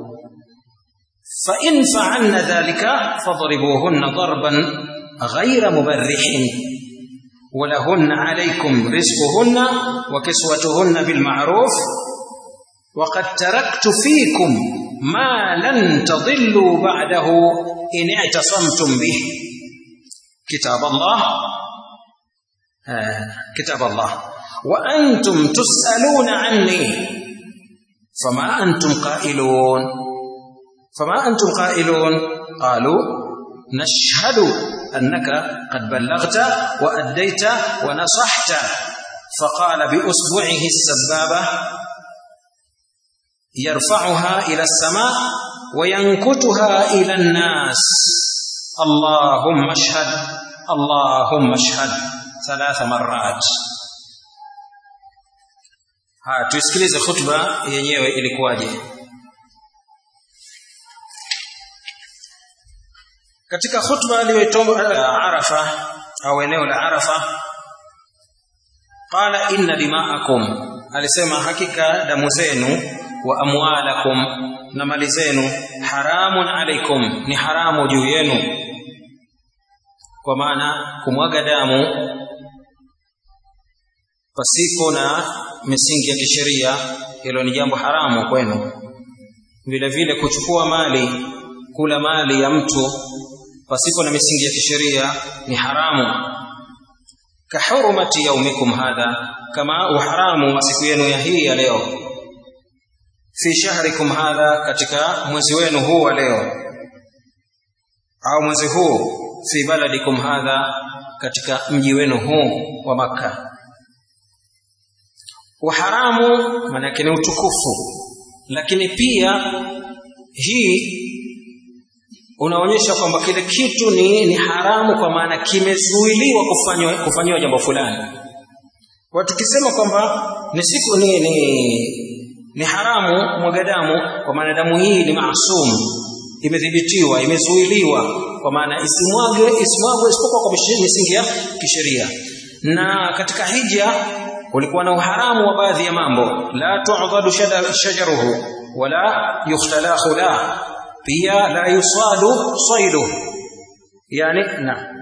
فإن فعلن ذلك فاضربوهن ضربا غير مبرح ولهن عليكم رزقهن وكسوتهن بالمعروف وقد تركت فيكم ما لن تضلوا بعده إن اعتصمتم به كتاب الله آه كتاب الله وأنتم تسألون عني فما أنتم قائلون فما أنتم قائلون قالوا نشهد أنك قد بلغت وأديت ونصحت فقال بأصبعه السبابة يرفعها إلى السماء وينكتها إلى الناس اللهم اشهد اللهم اشهد ثلاث مرات haya tusikilize khutba yenyewe ilikuwaje katika khutba aliyoitoa Arafa au eneo la Arafa qala inna dima'akum alisema hakika damu zenu wa amwalakum na mali zenu haramun alaikum ni haramu juu yenu kwa maana kumwaga damu pasipo na misingi ya kisheria hilo ni jambo haramu kwenu vile vile kuchukua mali kula mali ya mtu pasipo na misingi ya kisheria ni haramu kahurumati yaumikum hadha kama uharamu wa siku yenu ya hii ya leo fi shahrikum hadha katika mwezi wenu huu wa leo au mwezi huu fi baladikum hadha katika mji wenu huu wa maka uharamu maana yake ni utukufu lakini pia hii unaonyesha kwamba kile kitu ni, ni haramu kwa maana kimezuiliwa kufanywa kufanywa jambo fulani kwa tukisema kwamba ni siku ni, ni ni haramu mwaga damu kwa maana damu hii ni maasum imedhibitiwa imezuiliwa kwa maana isimwage isimwagwe isipokuwa kwa misingi ya kisheria na katika hija kulikuwa na uharamu wa baadhi ya mambo la tu'dhadu shajaruhu wala yukhtalahu la pia la yusadu saidu yani na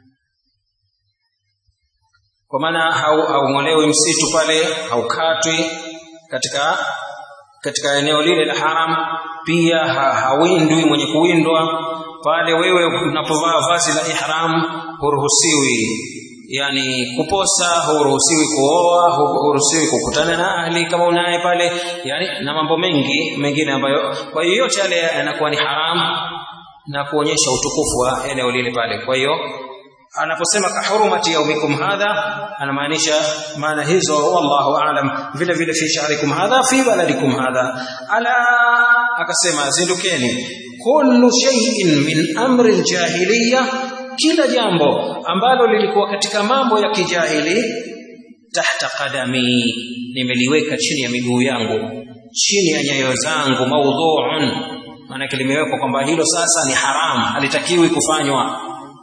kwa maana haung'olewi msitu pale haukatwi katika katika eneo lile la haram pia ha, hawindwi mwenye kuwindwa pale wewe unapovaa vazi la ihram huruhusiwi yani kuposa huruhusiwi kuoa huruhusiwi kukutana na ahli kama unaye pale yani na mambo mengi mengine ambayo kwa hiyo yote yale yanakuwa ni haram na kuonyesha utukufu wa eneo lile pale kwa hiyo anaposema kahurumati yaumikum hadha anamaanisha maana hizo wallahu aalam vile vile fi shahrikum hadha fi baladikum hadha ala akasema zindukeni kullu shay'in min amri aljahiliya kila jambo ambalo lilikuwa katika mambo ya kijahili tahta qadami nimeliweka chini ya miguu yangu chini ya nyayo zangu maudhu'un maana limewekwa kwamba hilo sasa ni haram halitakiwi kufanywa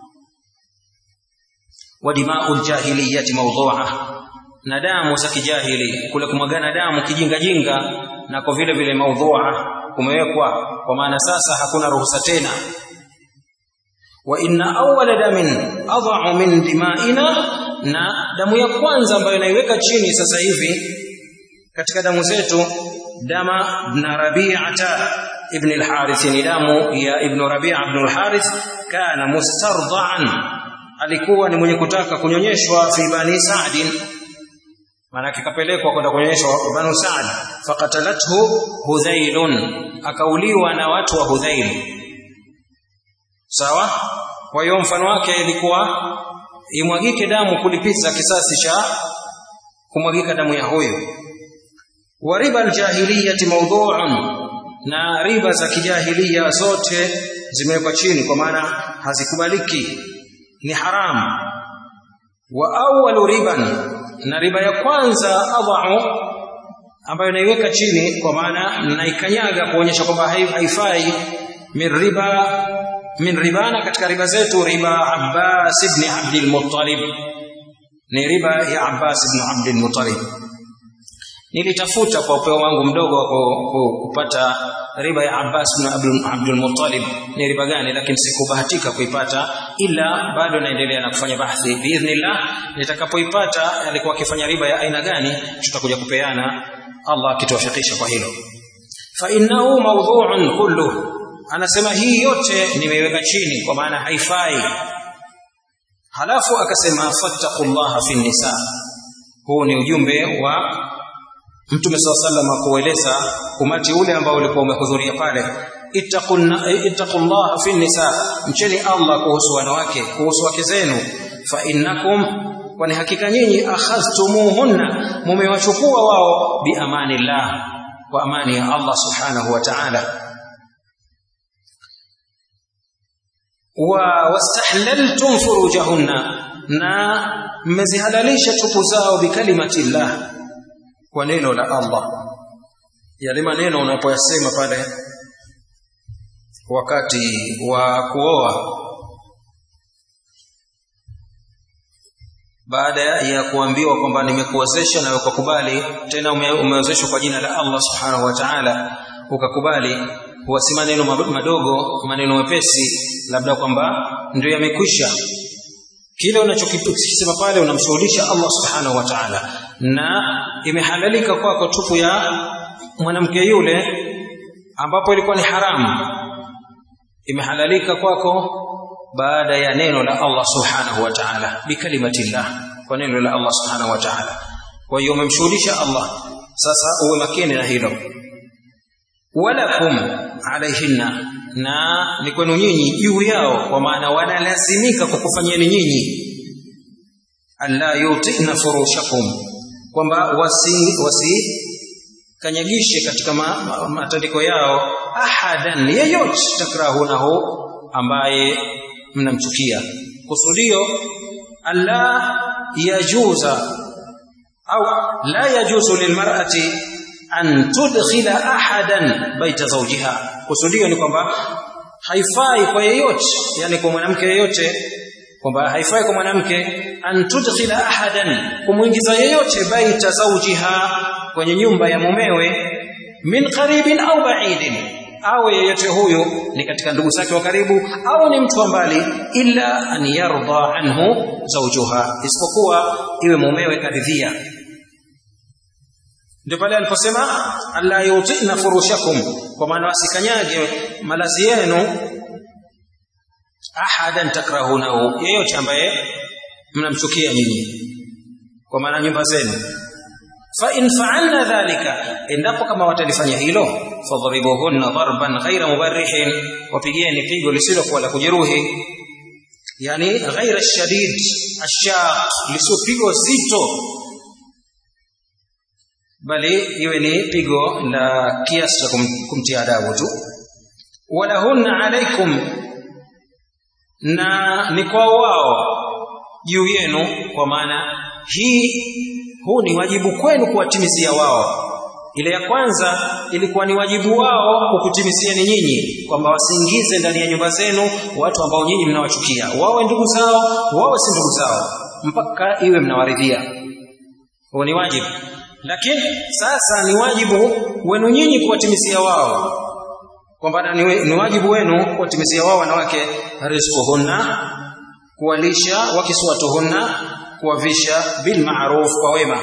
wa dima'ul jahiliyati mawdhu'a na damu za kijahili kule kumwagana damu kijinga jinga na kwa vile vile maudhu'a kumewekwa kwa maana sasa hakuna ruhusa tena wa inna awwala damin adha'u min dima'ina na damu ya kwanza ambayo naiweka chini sasa hivi katika damu zetu dama ibn rabi'ata ibn al-harith ni damu ya ibn rabi'a ibn al-harith kana mustarda'an alikuwa ni mwenye kutaka kunyonyeshwa fi bani sa'din maana kapelekwa kwenda kunyonyeshwa banu sa'd faqatalathu hudhailun akauliwa na watu wa hudhail sawa kwa hiyo mfano wake ilikuwa imwagike damu kulipiza kisasi cha kumwagika damu ya huyo wa riba aljahiliyati mawdhu'un na riba za kijahilia zote zimewekwa chini kwa maana hazikubaliki ni haram wa awwalu riban na riba ya kwanza adha'u ambayo naiweka chini kwa maana naikanyaga kuonyesha kwamba haifai min riba min ribana katika riba zetu riba Abbas ibn Abd al-Muttalib ni riba ya Abbas ibn Abd al-Muttalib nilitafuta kwa upeo wangu mdogo wa kupata riba ya Abbas ibn Abd al-Muttalib ni riba gani lakini sikubahatika kuipata ila bado naendelea na kufanya bahthi biidhnillah nitakapoipata alikuwa akifanya riba ya aina gani tutakuja kupeana Allah akituwafikisha kwa hilo fa innahu mawdhu'un kulluhu anasema hii yote nimeiweka chini kwa maana haifai halafu akasema fattaqullaha fi nisa huu ni ujumbe wa mtume saw sallam kueleza umati ule ambao ulikuwa umehudhuria pale ittaqullaha fi nisa mcheni Allah kuhusu wanawake kuhusu wake zenu fa innakum kwani hakika nyinyi akhadhtumuhunna mumewachukua wao bi amanillah kwa amani ya Allah subhanahu wa ta'ala wa wastahlaltum furujahunna na mmezihalalisha tupu zao bikalimati llah kwa neno la Allah yale maneno unapoyasema pale wakati wa kuoa baada ya kuambiwa kwamba nimekuwezesha na ukakubali tena umewezeshwa kwa jina la Allah subhanahu wa ta'ala ukakubali huwa si maneno madogo maneno mepesi labda kwamba ndio yamekwisha kile unachokisema pale unamshughulisha Allah subhanahu wa ta'ala na imehalalika kwako tupu ya mwanamke yule ambapo ilikuwa ni haramu imehalalika kwako baada ya neno la Allah subhanahu wa ta'ala bikalimatillah kwa neno la Allah subhanahu wa ta'ala kwa hiyo umemshughulisha Allah sasa uwe makini na hilo walakum alaihinna na ni kwenu nyinyi juu yao kwa maana wanalazimika kukufanyeni nyinyi alla yutina furushakum kwamba wasi wasi kanyagishe katika ma, ma, matandiko yao ahadan yeyote takrahunahu ambaye mnamchukia kusudio alla yajuza au la yajuzu lilmar'ati an tudkhila ahadan baita zawjiha kusudio ni kwamba haifai kwa yeyote yani kwa mwanamke yeyote kwamba haifai kwa mwanamke an tudkhila ahadan kumuingiza yeyote baita zawjiha kwenye nyumba ya mumewe min qaribin au ba'idin au yeyote huyo ni katika ndugu zake wa karibu au ni mtu wa mbali illa an yarda anhu zawjuha isipokuwa iwe mumewe karidhia ndio pale aliposema alla yutina furushakum kwa maana wasikanyage malazi yenu ahadan takrahunahu yeyote ambaye mnamchukia nyinyi kwa maana nyumba zenu fa in fa'alna dhalika endapo kama watalifanya hilo fadribuhunna darban ghaira mubarrihin wapigeni pigo lisilokuwa la kujeruhi yani ghaira shadid ashaq lisopigo zito bali iwe ni pigo la kiasi cha kum, kumtia adabu tu walahunna alaikum na ni kwa wao juu yenu kwa maana hii huu ni wajibu kwenu kuwatimizia wao ile ya kwanza ilikuwa ni wajibu wao kukutimisieni nyinyi kwamba wasiingize ndani ya nyumba zenu watu ambao nyinyi mnawachukia wawe ndugu zao wawe si ndugu zao mpaka iwe mnawaridhia huo ni wajibu lakini sasa ni wajibu wenu nyinyi kuwatimizia wao kwamba ni, ni wajibu wenu kuwatimizia wao wanawake rizquhunna kuwalisha wakiswatuhunna kuwavisha bil ma'ruf kwa wema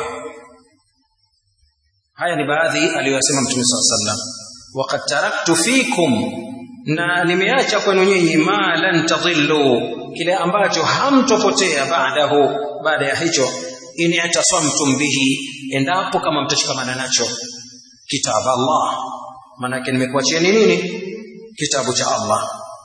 haya ni baadhi aliyosema mtume swalla sallam waqad taraktu fikum na nimeacha kwenu nyinyi ma lan tadhillu kile ambacho hamtopotea baadahu baada ya hicho in itasamtum bihi endapo kama mtashikamana nacho kitabu Allah manake nimekuachieni nini kitabu cha Allah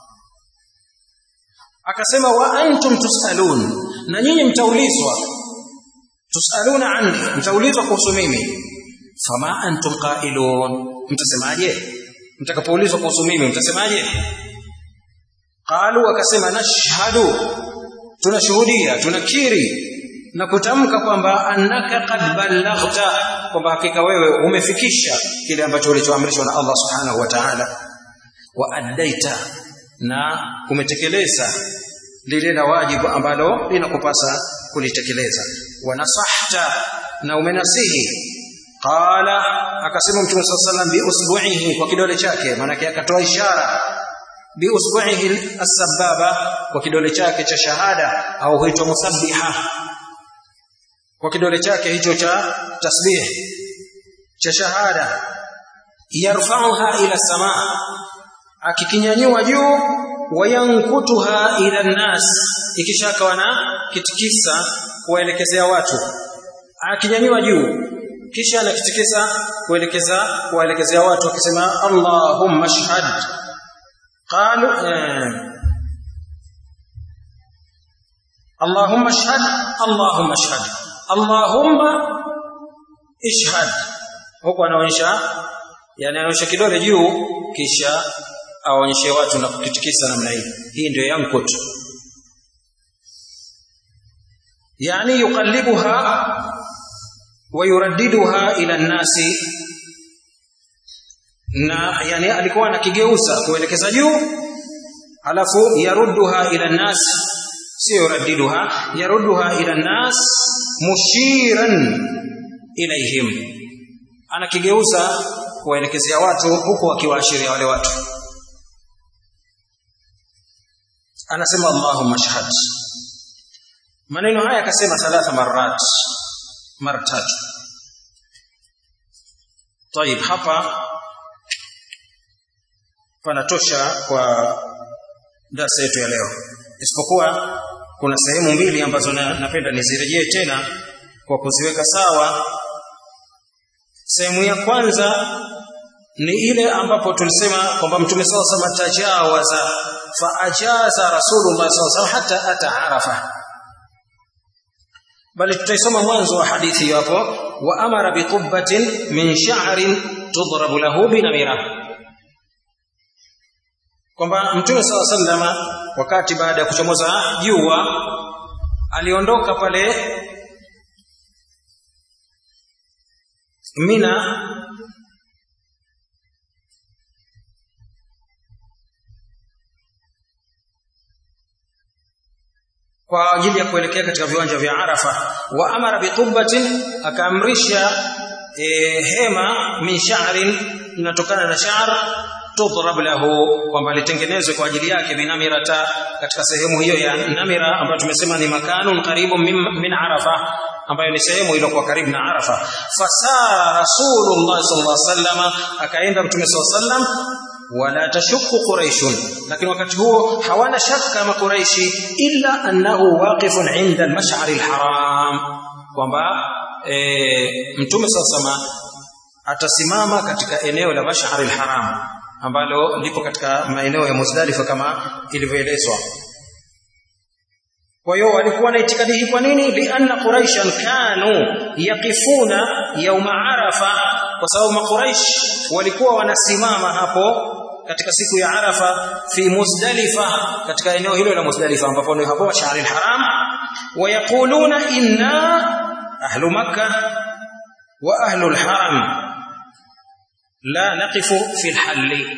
akasema wa antum tusalun na nyinyi mtaulizwa tusaluna anni mtaulizwa kuhusu mimi fama antum qailun mtasemaje mtakapoulizwa kuhusu mimi mtasemaje qalu akasema nashhadu tunashuhudia tunakiri na kutamka kwamba annaka qad ballaghta kwamba hakika wewe umefikisha kile ambacho ulichoamrishwa na Allah subhanahu wa ta'ala wa addaita na umetekeleza lile la wajibu ambalo linakupasa kulitekeleza wa nasahta na umenasihi qala akasema mtume sallallahu alayhi wasallam bi usbu'ihi kwa kidole chake maana akatoa ishara bi usbu'ihi as-sababa kwa kidole chake cha shahada au huitwa musabbiha kwa kidole chake hicho cha tasbih cha shahada yarfa'uha ila samaa akikinyanyua juu wayankutuha ila nas ikishaka wana kitikisa kuwaelekezea watu akinyanyua juu kisha anakitikisa kuelekeza kuwaelekezea watu akisema Allahumma shahad qalu eh, Allahumma shahad Allahumma shahad Allahumma ishhad huko anaonyesha yani anaonyesha kidole juu kisha aonyeshe watu na kukitikisa namna hii hii ndio yankut yani yuqallibuha wa yuraddiduha ila nasi na yani alikuwa anakigeuza kuelekeza juu alafu yarudduha ila nas sio yuraddiduha yarudduha ila nas mushiran ilaihim anakigeuza kuwaelekezea watu huku akiwaashiria wale watu anasema Allahumma shahad maneno haya akasema thalatha marat mara tatu طيب hapa panatosha kwa darasa yetu ya leo isipokuwa kuna sehemu mbili ambazo na, napenda nizirejee tena kwa kuziweka sawa sehemu ya kwanza ni ile ambapo tulisema kwamba mtume saw sama tajawaza fa ajaza rasulullah saw hata ata arafa bali tutaisoma mwanzo wa hadithi hapo wa amara biqubbatin min sha'rin tudrabu lahu binamira kwamba mtume saw sallama wakati baada ya kuchomoza jua aliondoka pale Mina kwa ajili ya kuelekea katika viwanja vya Arafa wa amara biqubbatin akaamrisha e, hema min sha'rin linatokana na sha'r tudrab lahu kwamba litengenezwe kwa ajili yake binamirata katika sehemu hiyo ya namira ambayo tumesema ni makanun karibu min, min arafa ambayo ni sehemu iliyokuwa karibu na arafa fasara rasulullah sallallahu alaihi wasallam akaenda mtume sallallahu alaihi wasallam wala tashukku quraishun lakini wakati huo hawana shaka ma quraishi illa annahu waqifun inda al-mash'ar al-haram kwamba e, mtume sasa atasimama katika eneo la mash'ar al-haram ambalo lipo katika maeneo ya Muzdalifa kama ilivyoelezwa kwa hiyo walikuwa na itikadi hii kwa nini lianna quraishan kanu yaqifuna yauma arafa kwa sababu makuraish walikuwa wanasimama hapo katika siku ya arafa fi muzdalifa katika eneo hilo la muzdalifa ambapo ni hapo shahri haram wayaquluna inna ahlu makkah wa ahlu alharam la naqifu fi alhalli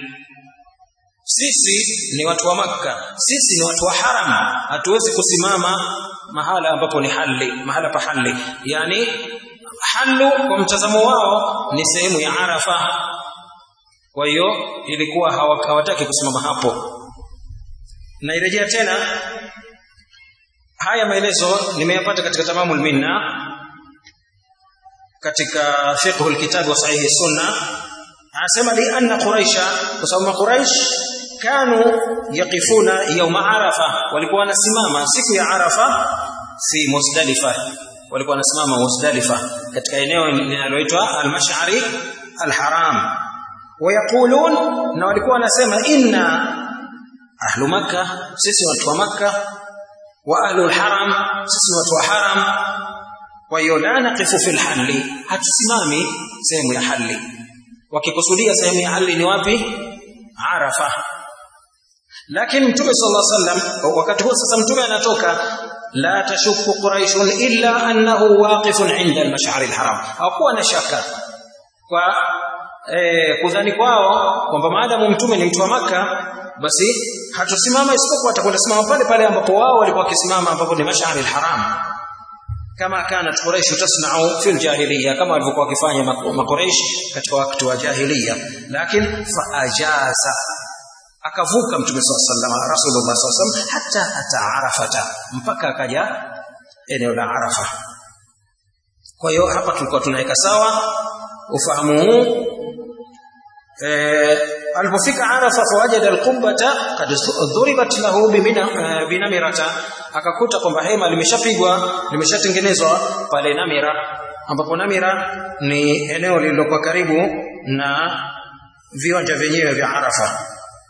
sisi ni watu wa makka sisi ni watu wa haram hatuwezi kusimama mahala ambapo ni halli mahala pa halli yani hallu kwa mtazamo wao ni sehemu ya arafa kwa hiyo ilikuwa hawataki kusimama hapo nairejea tena haya maelezo nimeyapata katika tamamul minna katika fiqhul kitab wa sahihi sunna anasema li anna quraisha kwa sababu quraish kanu yaqifuna yawma arafa walikuwa wanasimama siku ya arafa fi muzdalifa walikuwa wanasimama muzdalifa katika eneo linaloitwa al-mash'ari al-haram wayaqulun na walikuwa wanasema inna ahlu makkah sisi watu wa makkah wa ahlu al-haram sisi watu wa haram kwa hiyo la naqifu fil halli hatusimami sehemu ya halli wakikusudia sehemu ya halli ni wapi arafa lakini mtume sallallahu alaihi wasallam wakati huo sasa mtume anatoka la tashukku quraish illa annahu waqifun inda al-mash'ar al-haram hakuwa na shaka kwa eh, kudhani kwao kwamba maadamu mtume ni mtu wa maka basi hatusimama isipokuwa atakwenda simama pale pale ambapo wao walikuwa wakisimama ambapo ni mash'ar al-haram kama kanat quraish tasna'u fil jahiliya kama walivyokuwa wakifanya makuraish katika wakati wa jahiliya lakini fa ajaza akavuka mtume sallallahu alaihi rasulullah sallallahu alaihi hata ata arafata mpaka akaja eneo la arafa kwa hiyo hapa tulikuwa tunaweka sawa ufahamu huu alipofika arafa fawajada alqubbata qad dhuribat lahu binamirata akakuta kwamba hema limeshapigwa limeshatengenezwa pale namira ambapo namira ni eneo lililokuwa karibu na viwanja vyenyewe vya arafa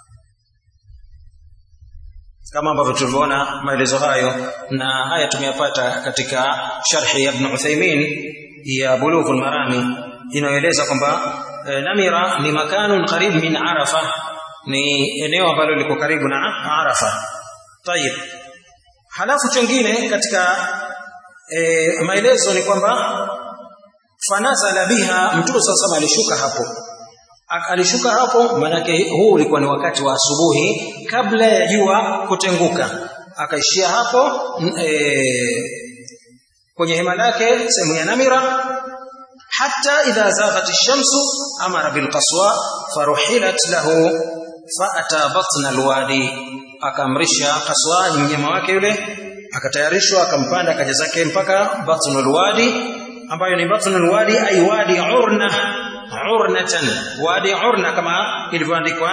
kama ambavyo tulivyoona maelezo hayo na haya tumeyapata katika sharhi ya Ibn Uthaymeen ya Bulughul Marami inayoeleza kwamba e, Namira ni makanun qarib min Arafa ni eneo ambalo liko karibu na Arafa tayib halafu chengine katika e, maelezo ni kwamba fanazala biha mtume sasa alishuka hapo alishuka hapo manake huu ulikuwa ni wakati wa asubuhi kabla ya jua kutenguka akaishia hapo e, kwenye hema lake sehemu ya Namira hatta idha zaghat ash-shamsu amara bil qaswa faruhilat lahu faata batna alwadi akamrisha qaswa mnyama wake yule akatayarishwa akampanda akaja zake mpaka batnul wadi ambayo ni batnul wadi ay wadi urna urnatan wadi urna kama ilivyoandikwa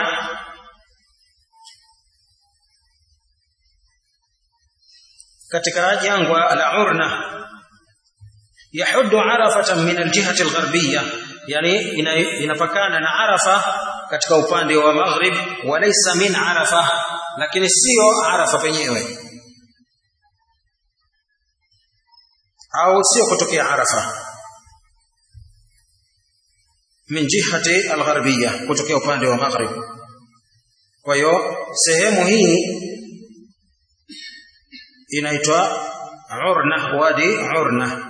katika jangwa la urna yahuddu arafatan min aljihati algharbiyya yani inapakana na arafa katika upande wa maghrib walaysa min arafa lakini sio arafa penyewe au sio kutokea arafa min jihati algharbiyya kutokea upande wa maghrib kwa hiyo sehemu hii inaitwa urna wadi urna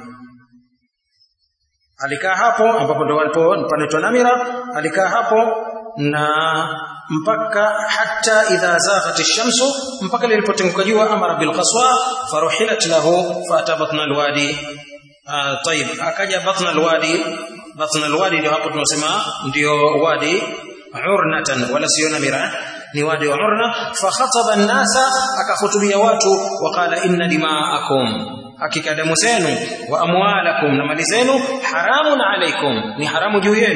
alikaa hapo ambapo ndo walipo panaitwa namira alikaa hapo na mpaka hata idha zaghat ash-shamsu mpaka lilipotenguka jua amara bil qaswa faruhilat lahu fata batna alwadi طيب akaja batna alwadi batna alwadi ndio hapo tunasema ndio wadi urnatan wala sio namira ni wadi wa urna fa khataba an-nasa akahutubia watu waqala inna dima'akum hakika damu zenu wa amwalakum na mali zenu haramun alaikum ni haramu juu yenu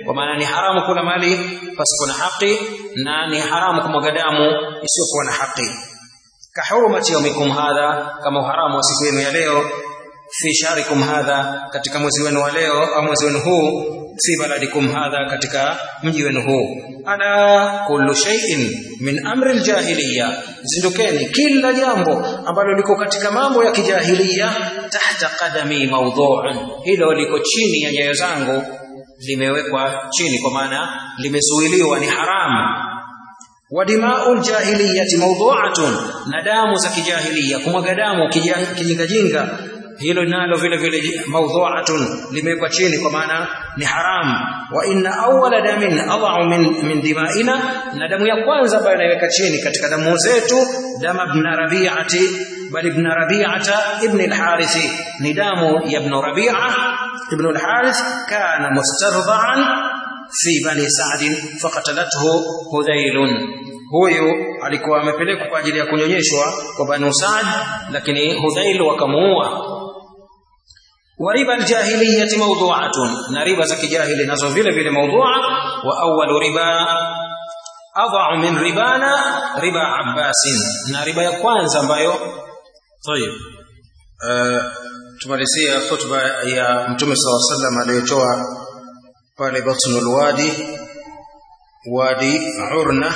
kwa maana ni haramu kula mali pasipo na haki na ni haramu kumwaga damu isiyokuwa na haki kahurumati yaumikum hadha kama uharamu wa siku yenu ya leo fi shahrikum hadha katika mwezi wenu wa leo au mwezi wenu huu fi baladikum hadha katika mji wenu huu ala kullu shay'in min amri aljahiliya zindukeni kila jambo ambalo liko katika mambo ya kijahiliya tahta qadami mawdhu'un hilo liko chini ya nyayo zangu limewekwa chini kwa maana limezuiliwa ni haramu wadimau ljahiliyati mawdhu'atun na damu za kijahiliya kumwaga damu kijingajinga hilo nalo vile vile mawdhu'atun limewekwa chini kwa maana ni haram wa inna awwala damin adha'u min, min dimaina na damu ya kwanza ambayo inaweka chini katika damu zetu dama ibn rabi'ati bal ibn rabi'ata ibn al-harith ni damu ya ibn rabi'a ibn al-harith kana mustardha'an fi bani sa'd faqatalathu hudhailun huyu alikuwa amepelekwa kwa ajili ya kunyonyeshwa kwa banu sa'd lakini hudhail wakamuua وربا الجاهلية موضوعة نربا زكي جاهل نزو vile vile موضوعة وأول ربا أضع من ربانا ربا عباس na riba ya kwanza ambayo طيب uh, tumalizia khutba ya mtume صلى الله عليه وسلم aliyotoa pale batnul wadi wadi urna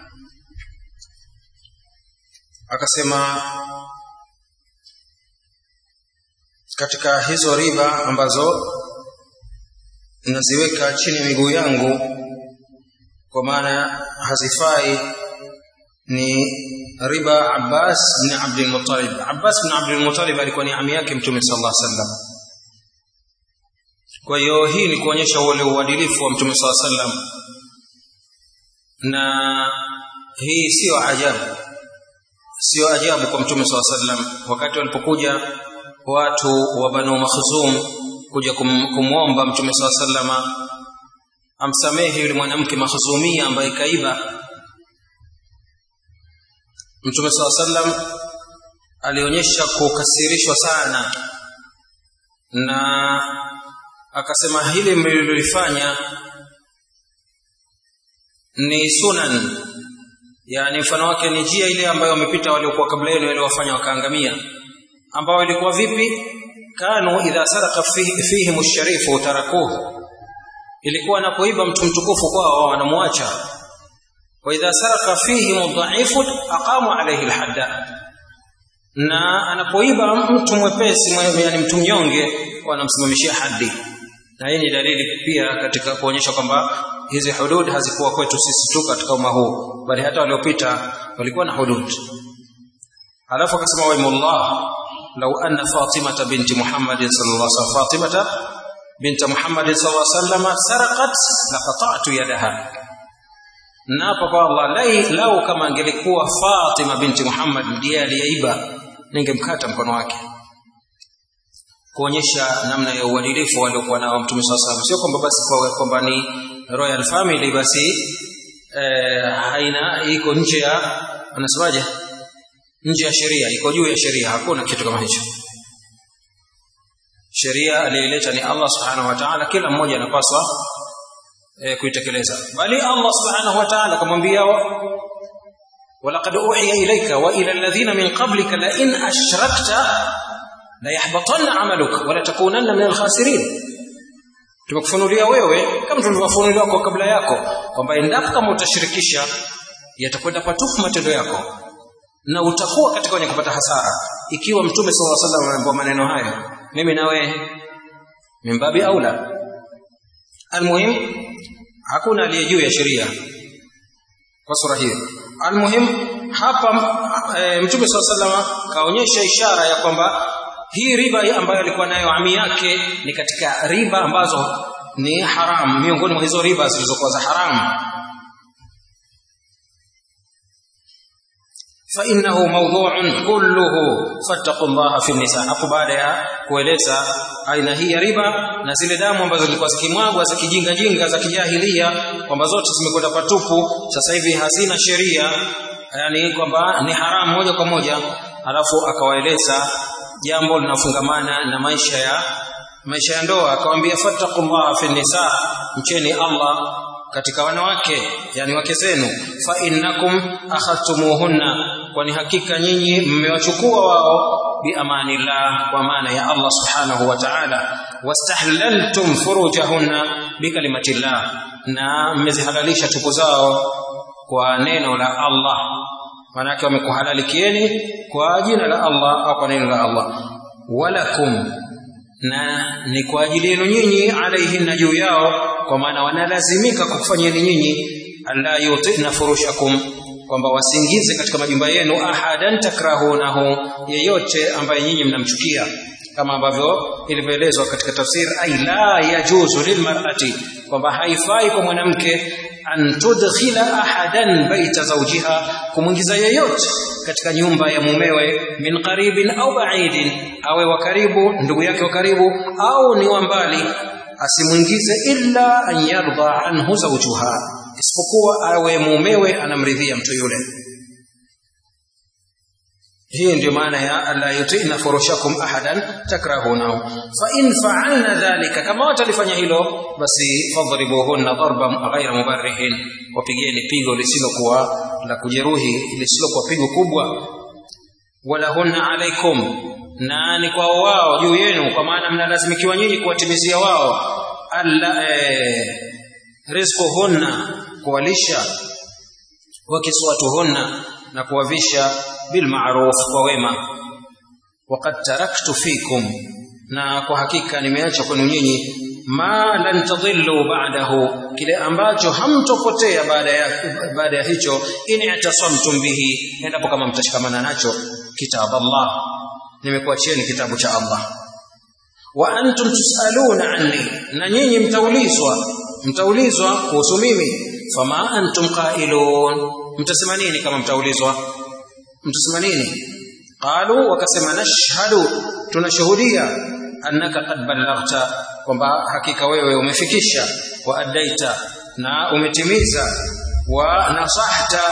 akasema katika hizo riba ambazo naziweka chini ya miguu yangu kwa maana hazifai ni riba Abbas bin Abdul Muttalib Abbas bin Abdul Muttalib alikuwa ni ami yake mtume sallallahu alaihi wasallam kwa hiyo hii ni kuonyesha ule uadilifu wa mtume sallallahu alaihi wasallam na hii sio ajabu sio ajabu kwa mtume sallallahu alaihi wasallam wakati walipokuja watu wa Banu Makhzum kuja kum, kumwomba Mtume SAW sallama amsamehe yule mwanamke Makhzumia ambaye kaiba. Mtume SAW sallam alionyesha kukasirishwa sana na akasema hili mlilolifanya ni sunan, yani mfano wake ni njia ile ambayo wamepita waliokuwa kabla yenu waliowafanya wakaangamia ambao ilikuwa vipi kanu idha saraka fihi, fihim ash-sharifu tarakuhu ilikuwa anapoiba mtu mtukufu kwao wanamwacha wa idha saraka fihim ad-dha'ifu aqamu alayhi al-hadda na anapoiba mtu mwepesi yani mtu mnyonge wanamsimamishia haddi na hii ni dalili pia katika kuonyesha kwamba hizi hudud hazikuwa kwetu sisi tu katika umma huu bali hata waliopita walikuwa na hudud alafu akasema waimullah لو أن فاطمة بنت محمد صلى الله عليه وسلم فاطمة بنت محمد صلى الله عليه وسلم سرقت لقطعت يدها naapa kwa Allah lai lau kama angelikuwa Fatima binti Muhammad ndiye aliyeiba ningemkata mkono wake kuonyesha namna ya uadilifu waliokuwa nao Mtume swalla salam sio kwamba basi kwa kwamba ni royal family basi eh, haina iko nje ya anasemaje nje ya sheria iko juu ya sheria hakuna kitu kama hicho sheria aliyeleta ni Allah subhanahu wa ta'ala kila mmoja anapaswa e, kuitekeleza bali Allah subhanahu wa ta'ala kumwambia ولقد أوحي إليك وإلى الذين من قبلك لئن أشركت ليحبطن عملك ولتكونن من الخاسرين tumekufunulia wewe kama tulivyofunuliwa kwa kabla yako kwamba endapo kama utashirikisha yatakwenda patufu matendo yako na utakuwa katika wenye kupata hasara ikiwa mtume sallallahu alaihi wasallam anaambiwa maneno hayo mimi nawe mimbabi aula almuhim hakuna aliye juu ya sheria kwa sura hiyo almuhim hapa e, mtume sallallahu alaihi wasallam kaonyesha ishara ya kwamba hii riba ambayo alikuwa nayo ami yake ni katika riba ambazo ni haram miongoni mwa hizo riba zilizokuwa za haramu فإنه موضوع كله فاتقوا الله في النساء hapo baada ya kueleza aina hii ya riba na zile damu ambazo zilikuwa zikimwagwa za kijinga jinga za kijahilia kwamba zote zimekwenda patupu sasa hivi hazina sheria yani kwamba ni haramu moja kwa moja alafu akawaeleza jambo linafungamana na maisha ya maisha ya ndoa akawaambia fattaqullaha fi nisa mcheni Allah katika wanawake yani wake zenu fa innakum akhadtumuhunna kwani hakika nyinyi mmewachukua wao biamanillah kwa maana ya Allah subhanahu wa ta'ala wastahlaltum furujahunna bikalimatillah na mmezihalalisha tupu zao kwa neno la Allah manake wamekuhalalikieni kwa jina la Allah au kwa neno la Allah walakum na ni kwa ajili yenu nyinyi alaihinna juu yao kwa maana wanalazimika kukufanyeni nyinyi alla yutina furushakum kwamba wasiingize katika majumba yenu ahadan takrahunahu yeyote ambaye nyinyi mnamchukia kama ambavyo ilivyoelezwa katika tafsir ay la yajuzu lilmar'ati kwamba haifai kwa mwanamke an tudkhila ahadan baita zawjiha kumwingiza yeyote katika nyumba ya mumewe min qaribin au ba'idin awe wa karibu ndugu yake wa karibu au ni wa mbali asimwingize illa an yarda anhu zawjuha isipokuwa awe mumewe anamridhia mtu yule hii ndio maana ya alla yutina furushakum ahadan takrahunahu fa in fa'alna dhalika kama watalifanya hilo basi fadribuhunna darban ghayra mubarrihin wapigeni pigo lisilokuwa la kujeruhi lisilokuwa pigo kubwa walahunna alaikum na ni kwa wao juu yenu kwa maana mnalazimikiwa nyinyi kuwatimizia wao alla eh, rizquhunna kuwalisha wakiswatuhunna na kuwavisha bilmaruf kwa wema waqad taraktu fikum na kwa hakika nimeacha kwenu nyinyi ma lan tadhillu ba'dahu kile ambacho hamtopotea baada ya baada ya hicho in i'tasamtum bihi endapo kama mtashikamana nacho kitab Allah nimekuachieni kitabu cha Allah wa antum tusaluna anni na nyinyi mtaulizwa mtaulizwa kuhusu mimi fama antum qailun mtasema nini kama mtaulizwa mtasema nini qalu wakasema nashhadu tunashuhudia annaka qad ballaghta kwamba hakika wewe umefikisha wa addaita na umetimiza wa nasahta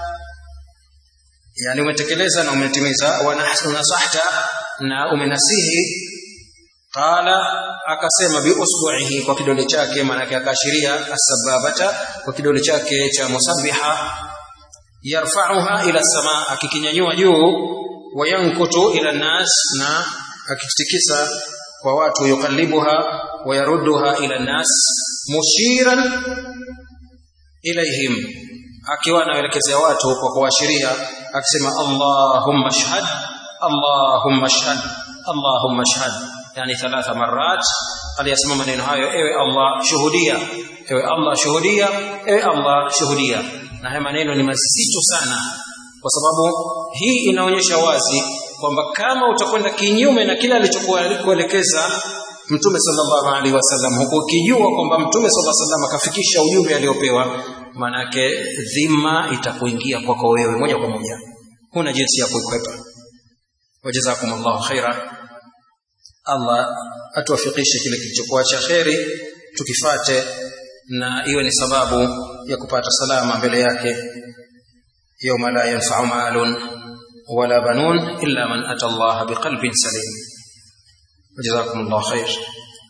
yani umetekeleza na umetimiza wa nasahta na umenasihi qala akasema bi usbu'ihi kwa kidole chake maana yake akaashiria asbabata kwa kidole chake cha musabbiha yarfa'uha ila sama akikinyanyua juu wayankutu ila nas na akitikisa kwa watu yukallibuha wayarudduha ila nas mushiran ilaihim akiwa anaelekezea watu kwa kuashiria akisema Allahumma shahad Allahumma shahad Allahumma shahad yani thalatha marat aliyasema maneno hayo ewe Allah shuhudia ewe Allah shuhudia ewe Allah shuhudia na haya maneno ni mazito sana kwa sababu hii inaonyesha wazi kwamba kama utakwenda kinyume na kile alichokuelekeza Mtume sallallahu alaihi wasallam huku ukijua kwamba Mtume sallallahu alaihi wasallam akafikisha ujumbe aliopewa manake dhima itakuingia kwako wewe moja kwa moja huna jinsi ya kuikwepa wajazakumullahu khaira Allah atuwafikishe kile kilichokuwa cha kheri tukifate na iwe ni sababu ya kupata salama mbele yake yawma la yanfa'u malun wala banun illa man ata Allah biqalbin salim jazakumullahu khair